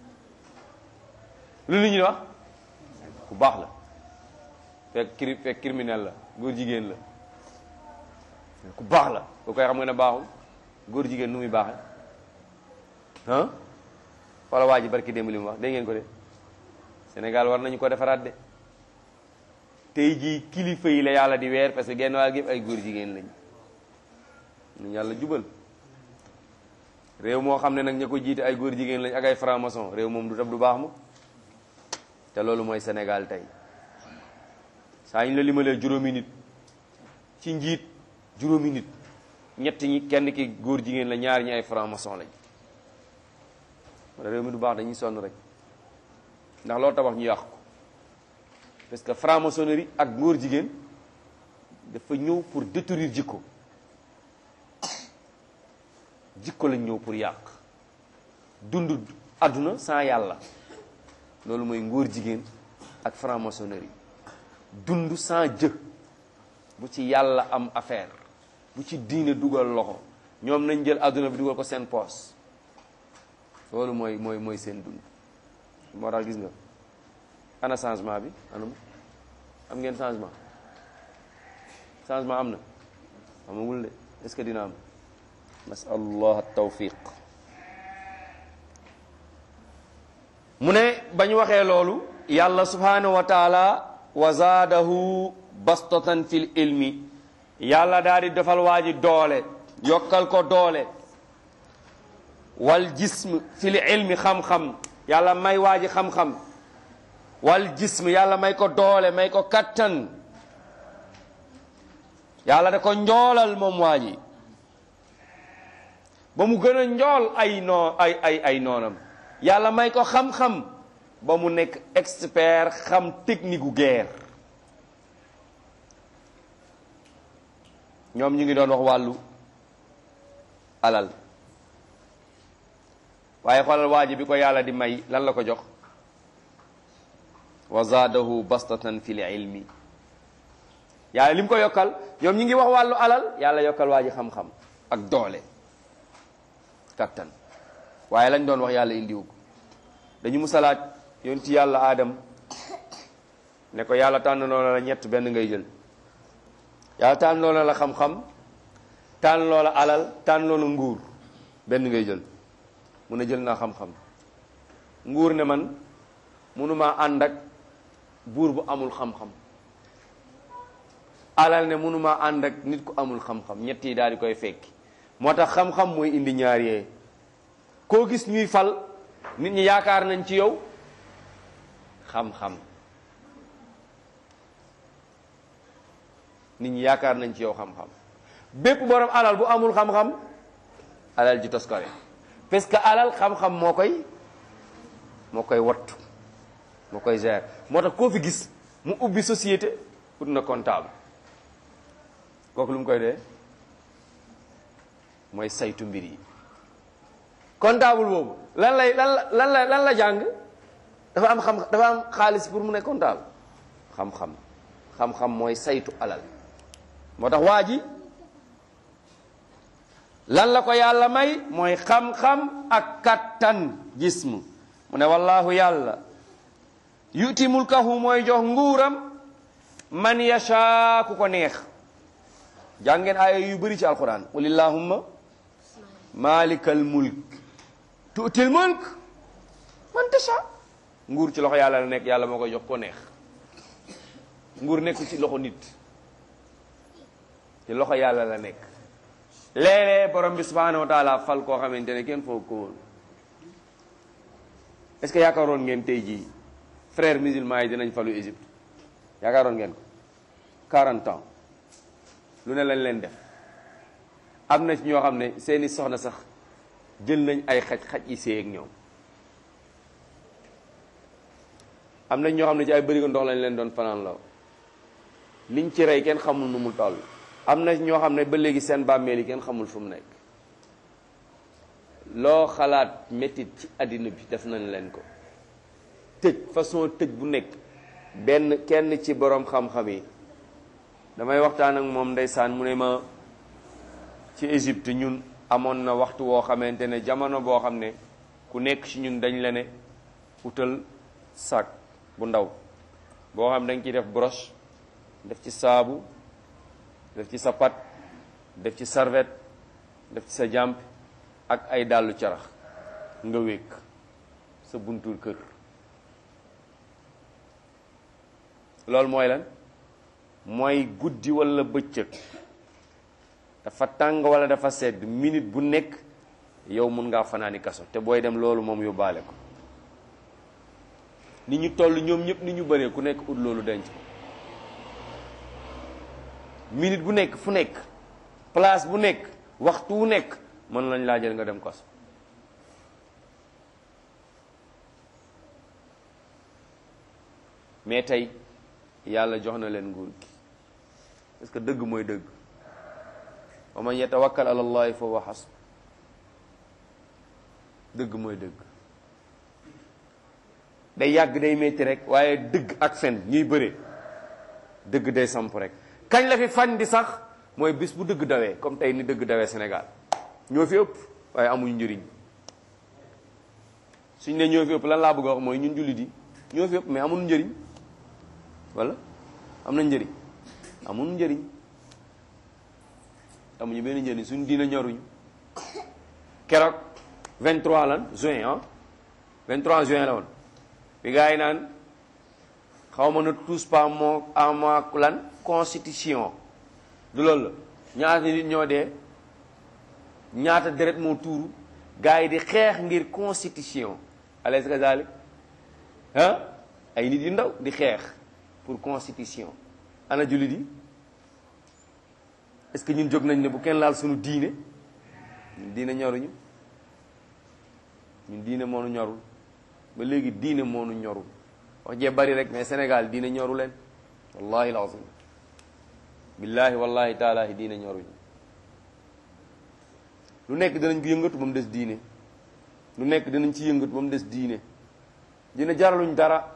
lu nit ñi di wax ku baax la fekk cri fekk criminel la góor jigéen la ku baax la boo koy xam nga ne baaxul góor jigéen nu muy baaxe ah wala waa ji barki démb li mu wax dégg ngeen ko de Sénégal war nañu ko defaraat de tey jii kilifa yi la yàlla di weer parce que genn waa gi ay góor jigéen lañ ñu yàlla jubal réew moo xam ne nag ña ko jiite ay góor jigéen lañ ak ay franc-maçon réew moom du tab du baax mu te loolu mooy Sénégal tey saa ñu la limalee juróomi nit ci njiit juróomi nit ñett ñi kenn ki góor jigéen la ñaar ñi ay franc-maçon lañ wala réew mi du baax dañuy sonn rek ndax loolu tabax ñu yàq ko parce que franc-maçonnerie ak ngóor jigéen dafa ñëw pour détruire jikko jikko lañ ñëw pour yàq dund àdduna sans yàlla loolu mooy ngóor jigéen ak franc-maçonnerie dund sans jë bu ci yàlla am affaire bu ci diine dugal loxo ñoom nañ jël àdduna bi dugal ko seen poos loolu mooy mooy mooy seen dund moo tax gis nga ana changement bi anum am ngeen changement changement am na amagul de est-ce que dina am nasalullah tawfiq mu ne bañ waxee loolu yàlla subhanahu wa taala wa zaadahu bastatan fil ilmi yàlla daal di defal waa ji doole yokkal ko doole wal jism fil ilmi xam-xam yàlla may waa ji xam-xam wal jism yàlla may ko doole may ko kattan yàlla da ko njoolal moom waa ji ba mu gën a njool ay noo ay ay ay noonam yàlla may ko xam-xam ba mu nekk expert xam technique gu guerre ñoom ñu ngi doon wax wàllu alal waaye xoolal waa ji bi ko yàlla di may lan la ko jox wa zaadahu bastatan fil ilmi yàlla li mu ko yokkal ñoom ñi ngi wax wàllu alal yàlla yokkal waa ji xam-xam ak doole kattan waaye lañ doon wax yàlla indiwu ko dañu musalaat yoon ci yàlla aadam ne ko yàlla tànn loola la ñett benn ngay jël yàlla tànn loola la xam-xam tànn loola alal tànn loola nguur benn ngay jël mu ne jël naa xam-xam nguur ne man mënumaa ànd ak buur bu amul xam-xam alal ne mënumaa ànd ak nit ku amul xam-xam ñett yi daal di koy fekki moo tax xam-xam mooy indi ñaar yee koo gis ñuy fal nit ñi yaakaar nañ ci yow xam-xam nit ñi yaakaar nañ ci yow xam-xam bépp borom alal bu amul xam-xam alal ji toskare parce que alal xam-xam moo koy moo koy wattu moo koy gérer moo tax koo fi gis mu ubbi société ut na comptable kooku lu mu koy dee mooy saytu mbir yi comptable boobu lan lay lan la lan la lan la jàng dafa am xam dafa am xaalis pour mu ne comptable xam-xam xam-xam mooy saytu alal moo tax waa ji lan la ko yàlla may mooy xam-xam ak kattan jism mu ne wallahu yàlla yuti mulkahu mooy jox nguuram man yasha ku ko neex jàngeen aaya yu bëri ci alquran qul illahumma malikal mulk tuutil mulk man tasha nguur ci loxo yàlla la nekk yàlla moo koy jox ko neex nguur nekk ci loxo nit ci loxo yàlla la nekk léeg-léeg borom bi subhanahu wa taala fal koo xamante ne kenn foog ko woon est-ce que yaakaaroon ngeen tey jii frères musulmans yi dinañ falu Égypte yaakaaroon ngeen ko 40 ans lu ne lañ leen def am na ci ñoo xam ne seeni soxna sax jël nañ ay xaj xaj yi séy ak ñoom am nañ ñoo xam ne ci ay bërigo ndox lañ leen doon fanaan law liñ ci rey kenn xamul nu mu toll am na ñoo xam ne ba léegi seen bàmmeel yi kenn xamul fu mu nekk loo xalaat métit ci àddina bi def nañ leen ko tëj façon tëj bu nekk benn kenn ci boroom xam-xam yi damay waxtaan ak moom ndeysaan mu ne ma ci Égypte ñun amoon na waxtu woo xamante ne jamono boo xam ne ku nekk ci ñun dañ la ne utal sac bu ndaw boo xam dañ ciy def broche def ci saabu def ci sa pat def ci serviette def ci sa jàmp ak ay dàllu carax nga wékk sa buntul kër loolu mooy lan mooy guddi walla bëccëg dafa tàng walla dafa sedd minute bu nekk yow mun ngaa fanaani kaso te booy dem loolu moom yóbbaale ko ni ñu toll ñoom ñëpp ni ñu bëree ku nekk ut loolu denc ko minute bu nekk fu nekk place bu nekk waxtu wu nekk mën lañ laa jël nga dem kaso mais tey yàlla jox na leen nguur gi parce que dëgg mooy dëgg wa man yatawakkal ala allahi fa huwa hasb dëgg mooy dëgg day yàgg day metti rek waaye dëgg ak fen ñuy bëre dëgg day samp rek kañ la fi fan di sax mooy bis bu dëgg dawee comme tey ni dëgg dawee Sénégal ñoo fi ëpp waaye amuñ njëriñ suñ ne ñoo fi ëpp lan laa bëgg a wax mooy ñun jullit yi ñoo fi ëpp mais amul njëriñ wala am na njëriñ amul njëriñ amuñu benn njëriñ suñ diina ñoruñu keroog 23 lan juin ah 23 juin la woon bi gars yi naan xaw ma ne tous pas moo ama lan constitution du loolu la ñaata nit ñoo dee ñaata deret moo tuuru gars yi di xeex ngir constitution alaysa kazalik ah ay nit yu ndaw di xeex pour constitution ana jullit yi est-ce que ñun jóg nañ ne bu kenn laal suñu diine ñun diine ñoruñu ñun diine moonu ñorul ba léegi diine moonu ñorul wax jee bari rek mais Sénégal diine ñoru leen wallahi alazim billahi wallahi taalahi diine ñoruñu lu nekk danañ ko yëngatu ba mu des diine lu nekk danañ ci yëngatu ba mu des diine dina jaraluñ dara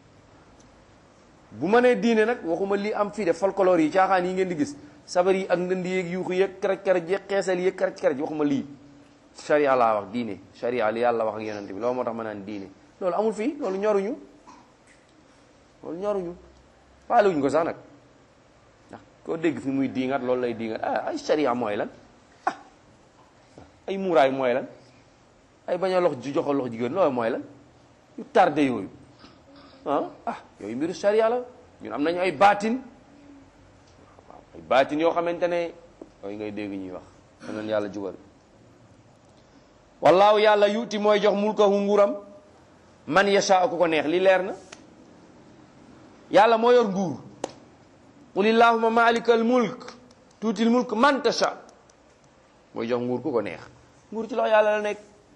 bu ma nee diine nag waxuma lii am fii de folklore yi caaxaan yi ngeen di gis sabar yi ak ndënd yeeg yuuxu yeeg karaj karaj yeeg xeesal yeeg karaj karaj waxuma lii sharia laa wax diine sharia li yàlla wax ak yonent bi loolu moo tax ma naan diine loolu amul fii loolu ñoruñu loolu ñoruñu faalewuñ ko sax nag ndax koo dégg fi muy diingat loolu lay diingat ah ay sharia mooy lan ah ay muuraay mooy lan ay bañ a lox ji joxo lox jigéen loolu mooy lan yu tardé yooyu ah ah yooyu mbiru sharia la ñun am nañu ay baatin waaw ay baatin yoo xamante ne yooyu ngay dégg ñuy wax danañ yàlla jubal wallaahu yàlla yuuti mooy jox mulkahu nguuram man yasha ku ko neex li leer na yàlla moo yor nguur qul illahuma malikal mulk tuutil mulk man tasha mooy jox nguur ku ko neex nguur ci loxo yàlla la nekk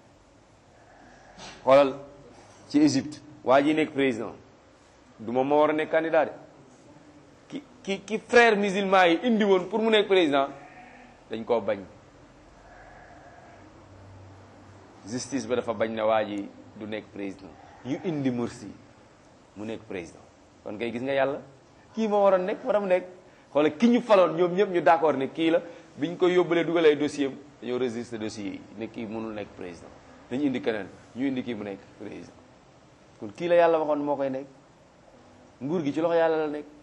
xoolal ci Égypte waa ji nekk président du moom moo war a nekk candidat de ki ki ki frère musulman yi indi woon pour mu nekk président dañ koo bañ justice ba dafa bañ na waa ji du nekk président ñu indi Morsi mu nekk président kon kay gis nga yàlla kii moo waroon nekk war a mu nekk xoolal ki ñu faloon ñoom ñëpp ñu d'accord ne kii la biñ ko yóbbalee dugal ay dossier am dañoo registré dossier yi ne kii mënul nekk président dañu indi keneen ñu indi kii mu nekk président kon kii la yàlla waxoon moo koy nekk nguur gi ci loxo yàlla la nekk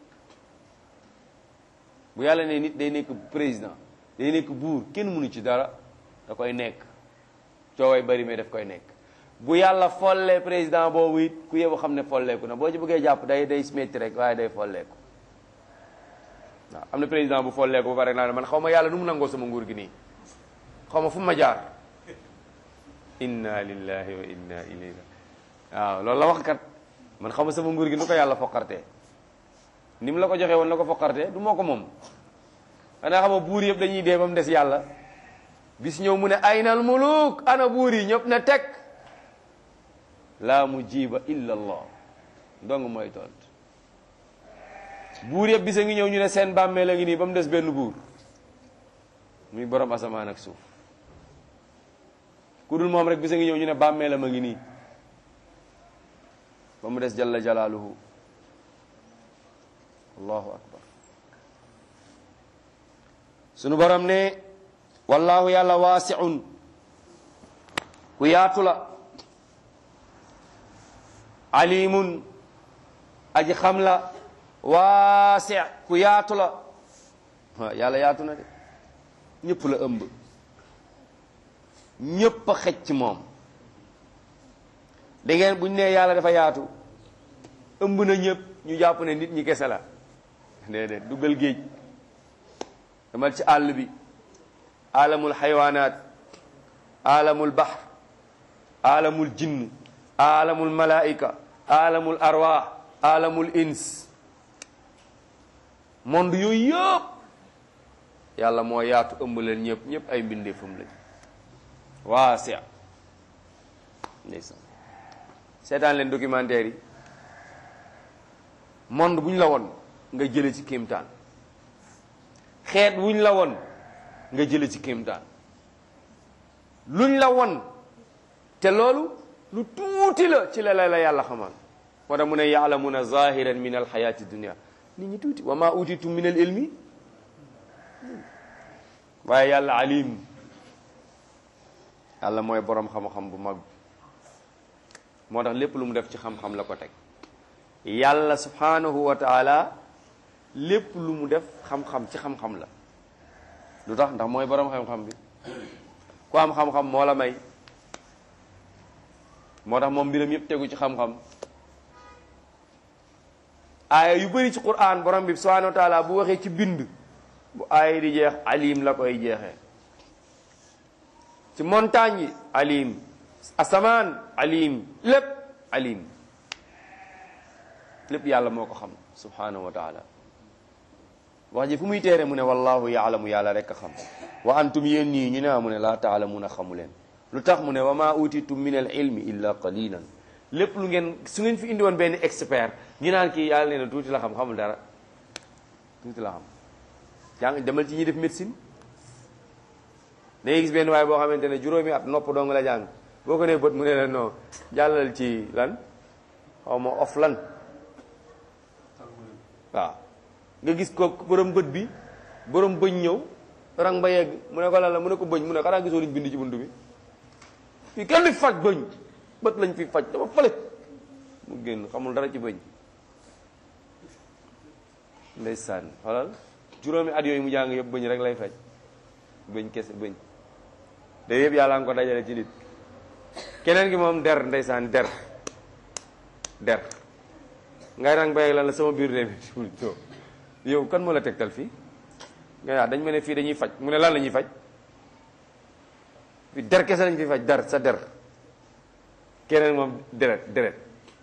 bu yàlla ne nit day nekk président day nekk buur kenn mënu ci dara da koy nekk cooway bari mais daf koy nekk bu yàlla follee président boobu it ku yebu xam ne folleeku na boo ci bëggee jàpp day day métti rek waaye day folleeku waaw am na président bu folleeku ba pare naa ne man xaw ma yàlla nu mu nangoo sama nguur gi nii xaw ma fu ma jaar inna lillahi wa inna ilayhi waaw loolu la wax kat man xaw ma sama nguur gi nu ko yàlla foqartee ni mu la ko joxee woon la ko foqartee du moo ko moom xanaa xam nga buur yëpp dañuy dee ba mu des yàlla bis ñëw mu ne aynal muluk ana buur yi ñëpp na teg laa mujiba illa allah dong mooy tont buur yëpp bisa ngi ñëw ñu ne seen bàmmeel a ngi nii ba mu des benn buur muy borom asamaan ak suuf ku dul moom rek bisa ngi ñëw ñu ne bàmmeelam a ngi nii ba mu des jalla jalaaluhu allahu akbar sunu borom ne wallahu yàlla waasiun ku yaatu la alimun aji xam la waasi ku yaatu la waaw yàlla yaatu na de ñëpp la ëmb ñëpp a xëcc ci moom da ngeen buñ nee yàlla dafa yaatu ëmb na ñëpp ñu jàpp ne nit ñi kese la déedéet duggal géej demal ci àll bi alamul xaywaanaat alamul bahr alamul jinn alamul malaika alamul arwaax alamul ins monde yooyu yëpp yàlla moo yaatu ëmb leen ñëpp ñëpp ay mbindeefam lañ waasi ndeysaan seetaan leen documentaire yi monde bu ñu la woon nga jële ci kéemtaan xeet wuñ la woon nga jële ci kéemtaan luñ la won te loolu lu tuuti la ci la la la yàlla xamal moo tax mu ne yaalamuna zahiran min alxayati dunia nit ñi tuuti wa ma utitum min al ilmi waaye yàlla alim yàlla mooy borom xam-xam bu mag moo tax lépp lu mu def ci xam-xam la ko teg yàlla subhanahu wa taala lépp lu mu def xam-xam ci xam-xam la lu tax ndax mooy boroom xam-xam bi ku am xam-xam moo la may moo tax moom mbiram yëpp tegu ci xam-xam aaya yu bëri ci quran borom bi subhanahu wa taala bu waxee ci bind bu aaya di jeex alim la koy jeexee ci montagne yi alim asamaan alim lépp alim lépp yàlla moo ko xam subhanahu wa taala wax ji fu muy teere mu ne wallahu yaalamu yàlla rek a xam wa antum yéen ñii ñu ne mu ne laa taalamuuna xamu leen lu tax mu ne wa ma utitum min al ilmi illa qalilan lépp lu ngeen su ngeen fi indi woon benn expert ñu naan kii yàlla nee na tuuti la xam xamul dara tuuti la xam jàng demal ci ñi def médecine dangay gis benn waaye boo xamante ne juróomi at nopp dong la jàng boo ko nee bët mu ne la non jàllal ci lan xaw ma of lan waaw nga gis ko borom bët bi borom bëñ ñëw rang ba yegg mu ne ko lan la mu ne ko bëñ mu ne xanaa gisoo liñ bind ci bunt bi fii kenn di faj bëñ bët lañ fi faj dafa fële mu génn xamul dara ci bëñ ndeysaan xoolal juróomi at yooyu mu jàng yëpp bëñ rek lay faj bëñ kese bëñ de yëpp yàlla nga ko dajale ci nit keneen gi moom der ndeysaan der der ngay rang ba yegg lan la sama biir de yow kan moo la tegtal fii nga yaa dañ ma ne fii dañuy faj mu ne lan la ñuy faj fii der kese lañ fi faj der sa der keneen moom deret deret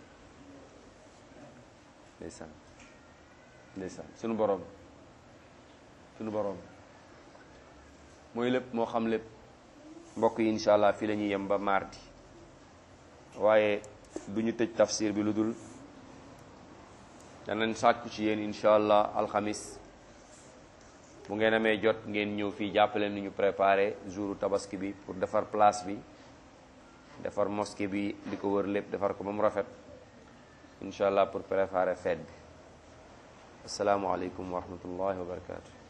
ndeysaan ndeysaan sunu boroom sunu boroom mooy lépp moo xam lépp mbokk yi incha allah fii la ñuy yem ba mardi waaye du ñu tëj tafsir bi lu dul danañ sàkku ci yéen incha allah alxamis bu ngeen amee jot ngeen ñëw fii jàppale ni ñu préparé jouru tabaski bi pour defar place bi defar mosquée bi di ko wër lépp defar ko ba mu rafet incha allah pour préparer fête bi asalaamualeykum wa rahmatullahi wa barakatu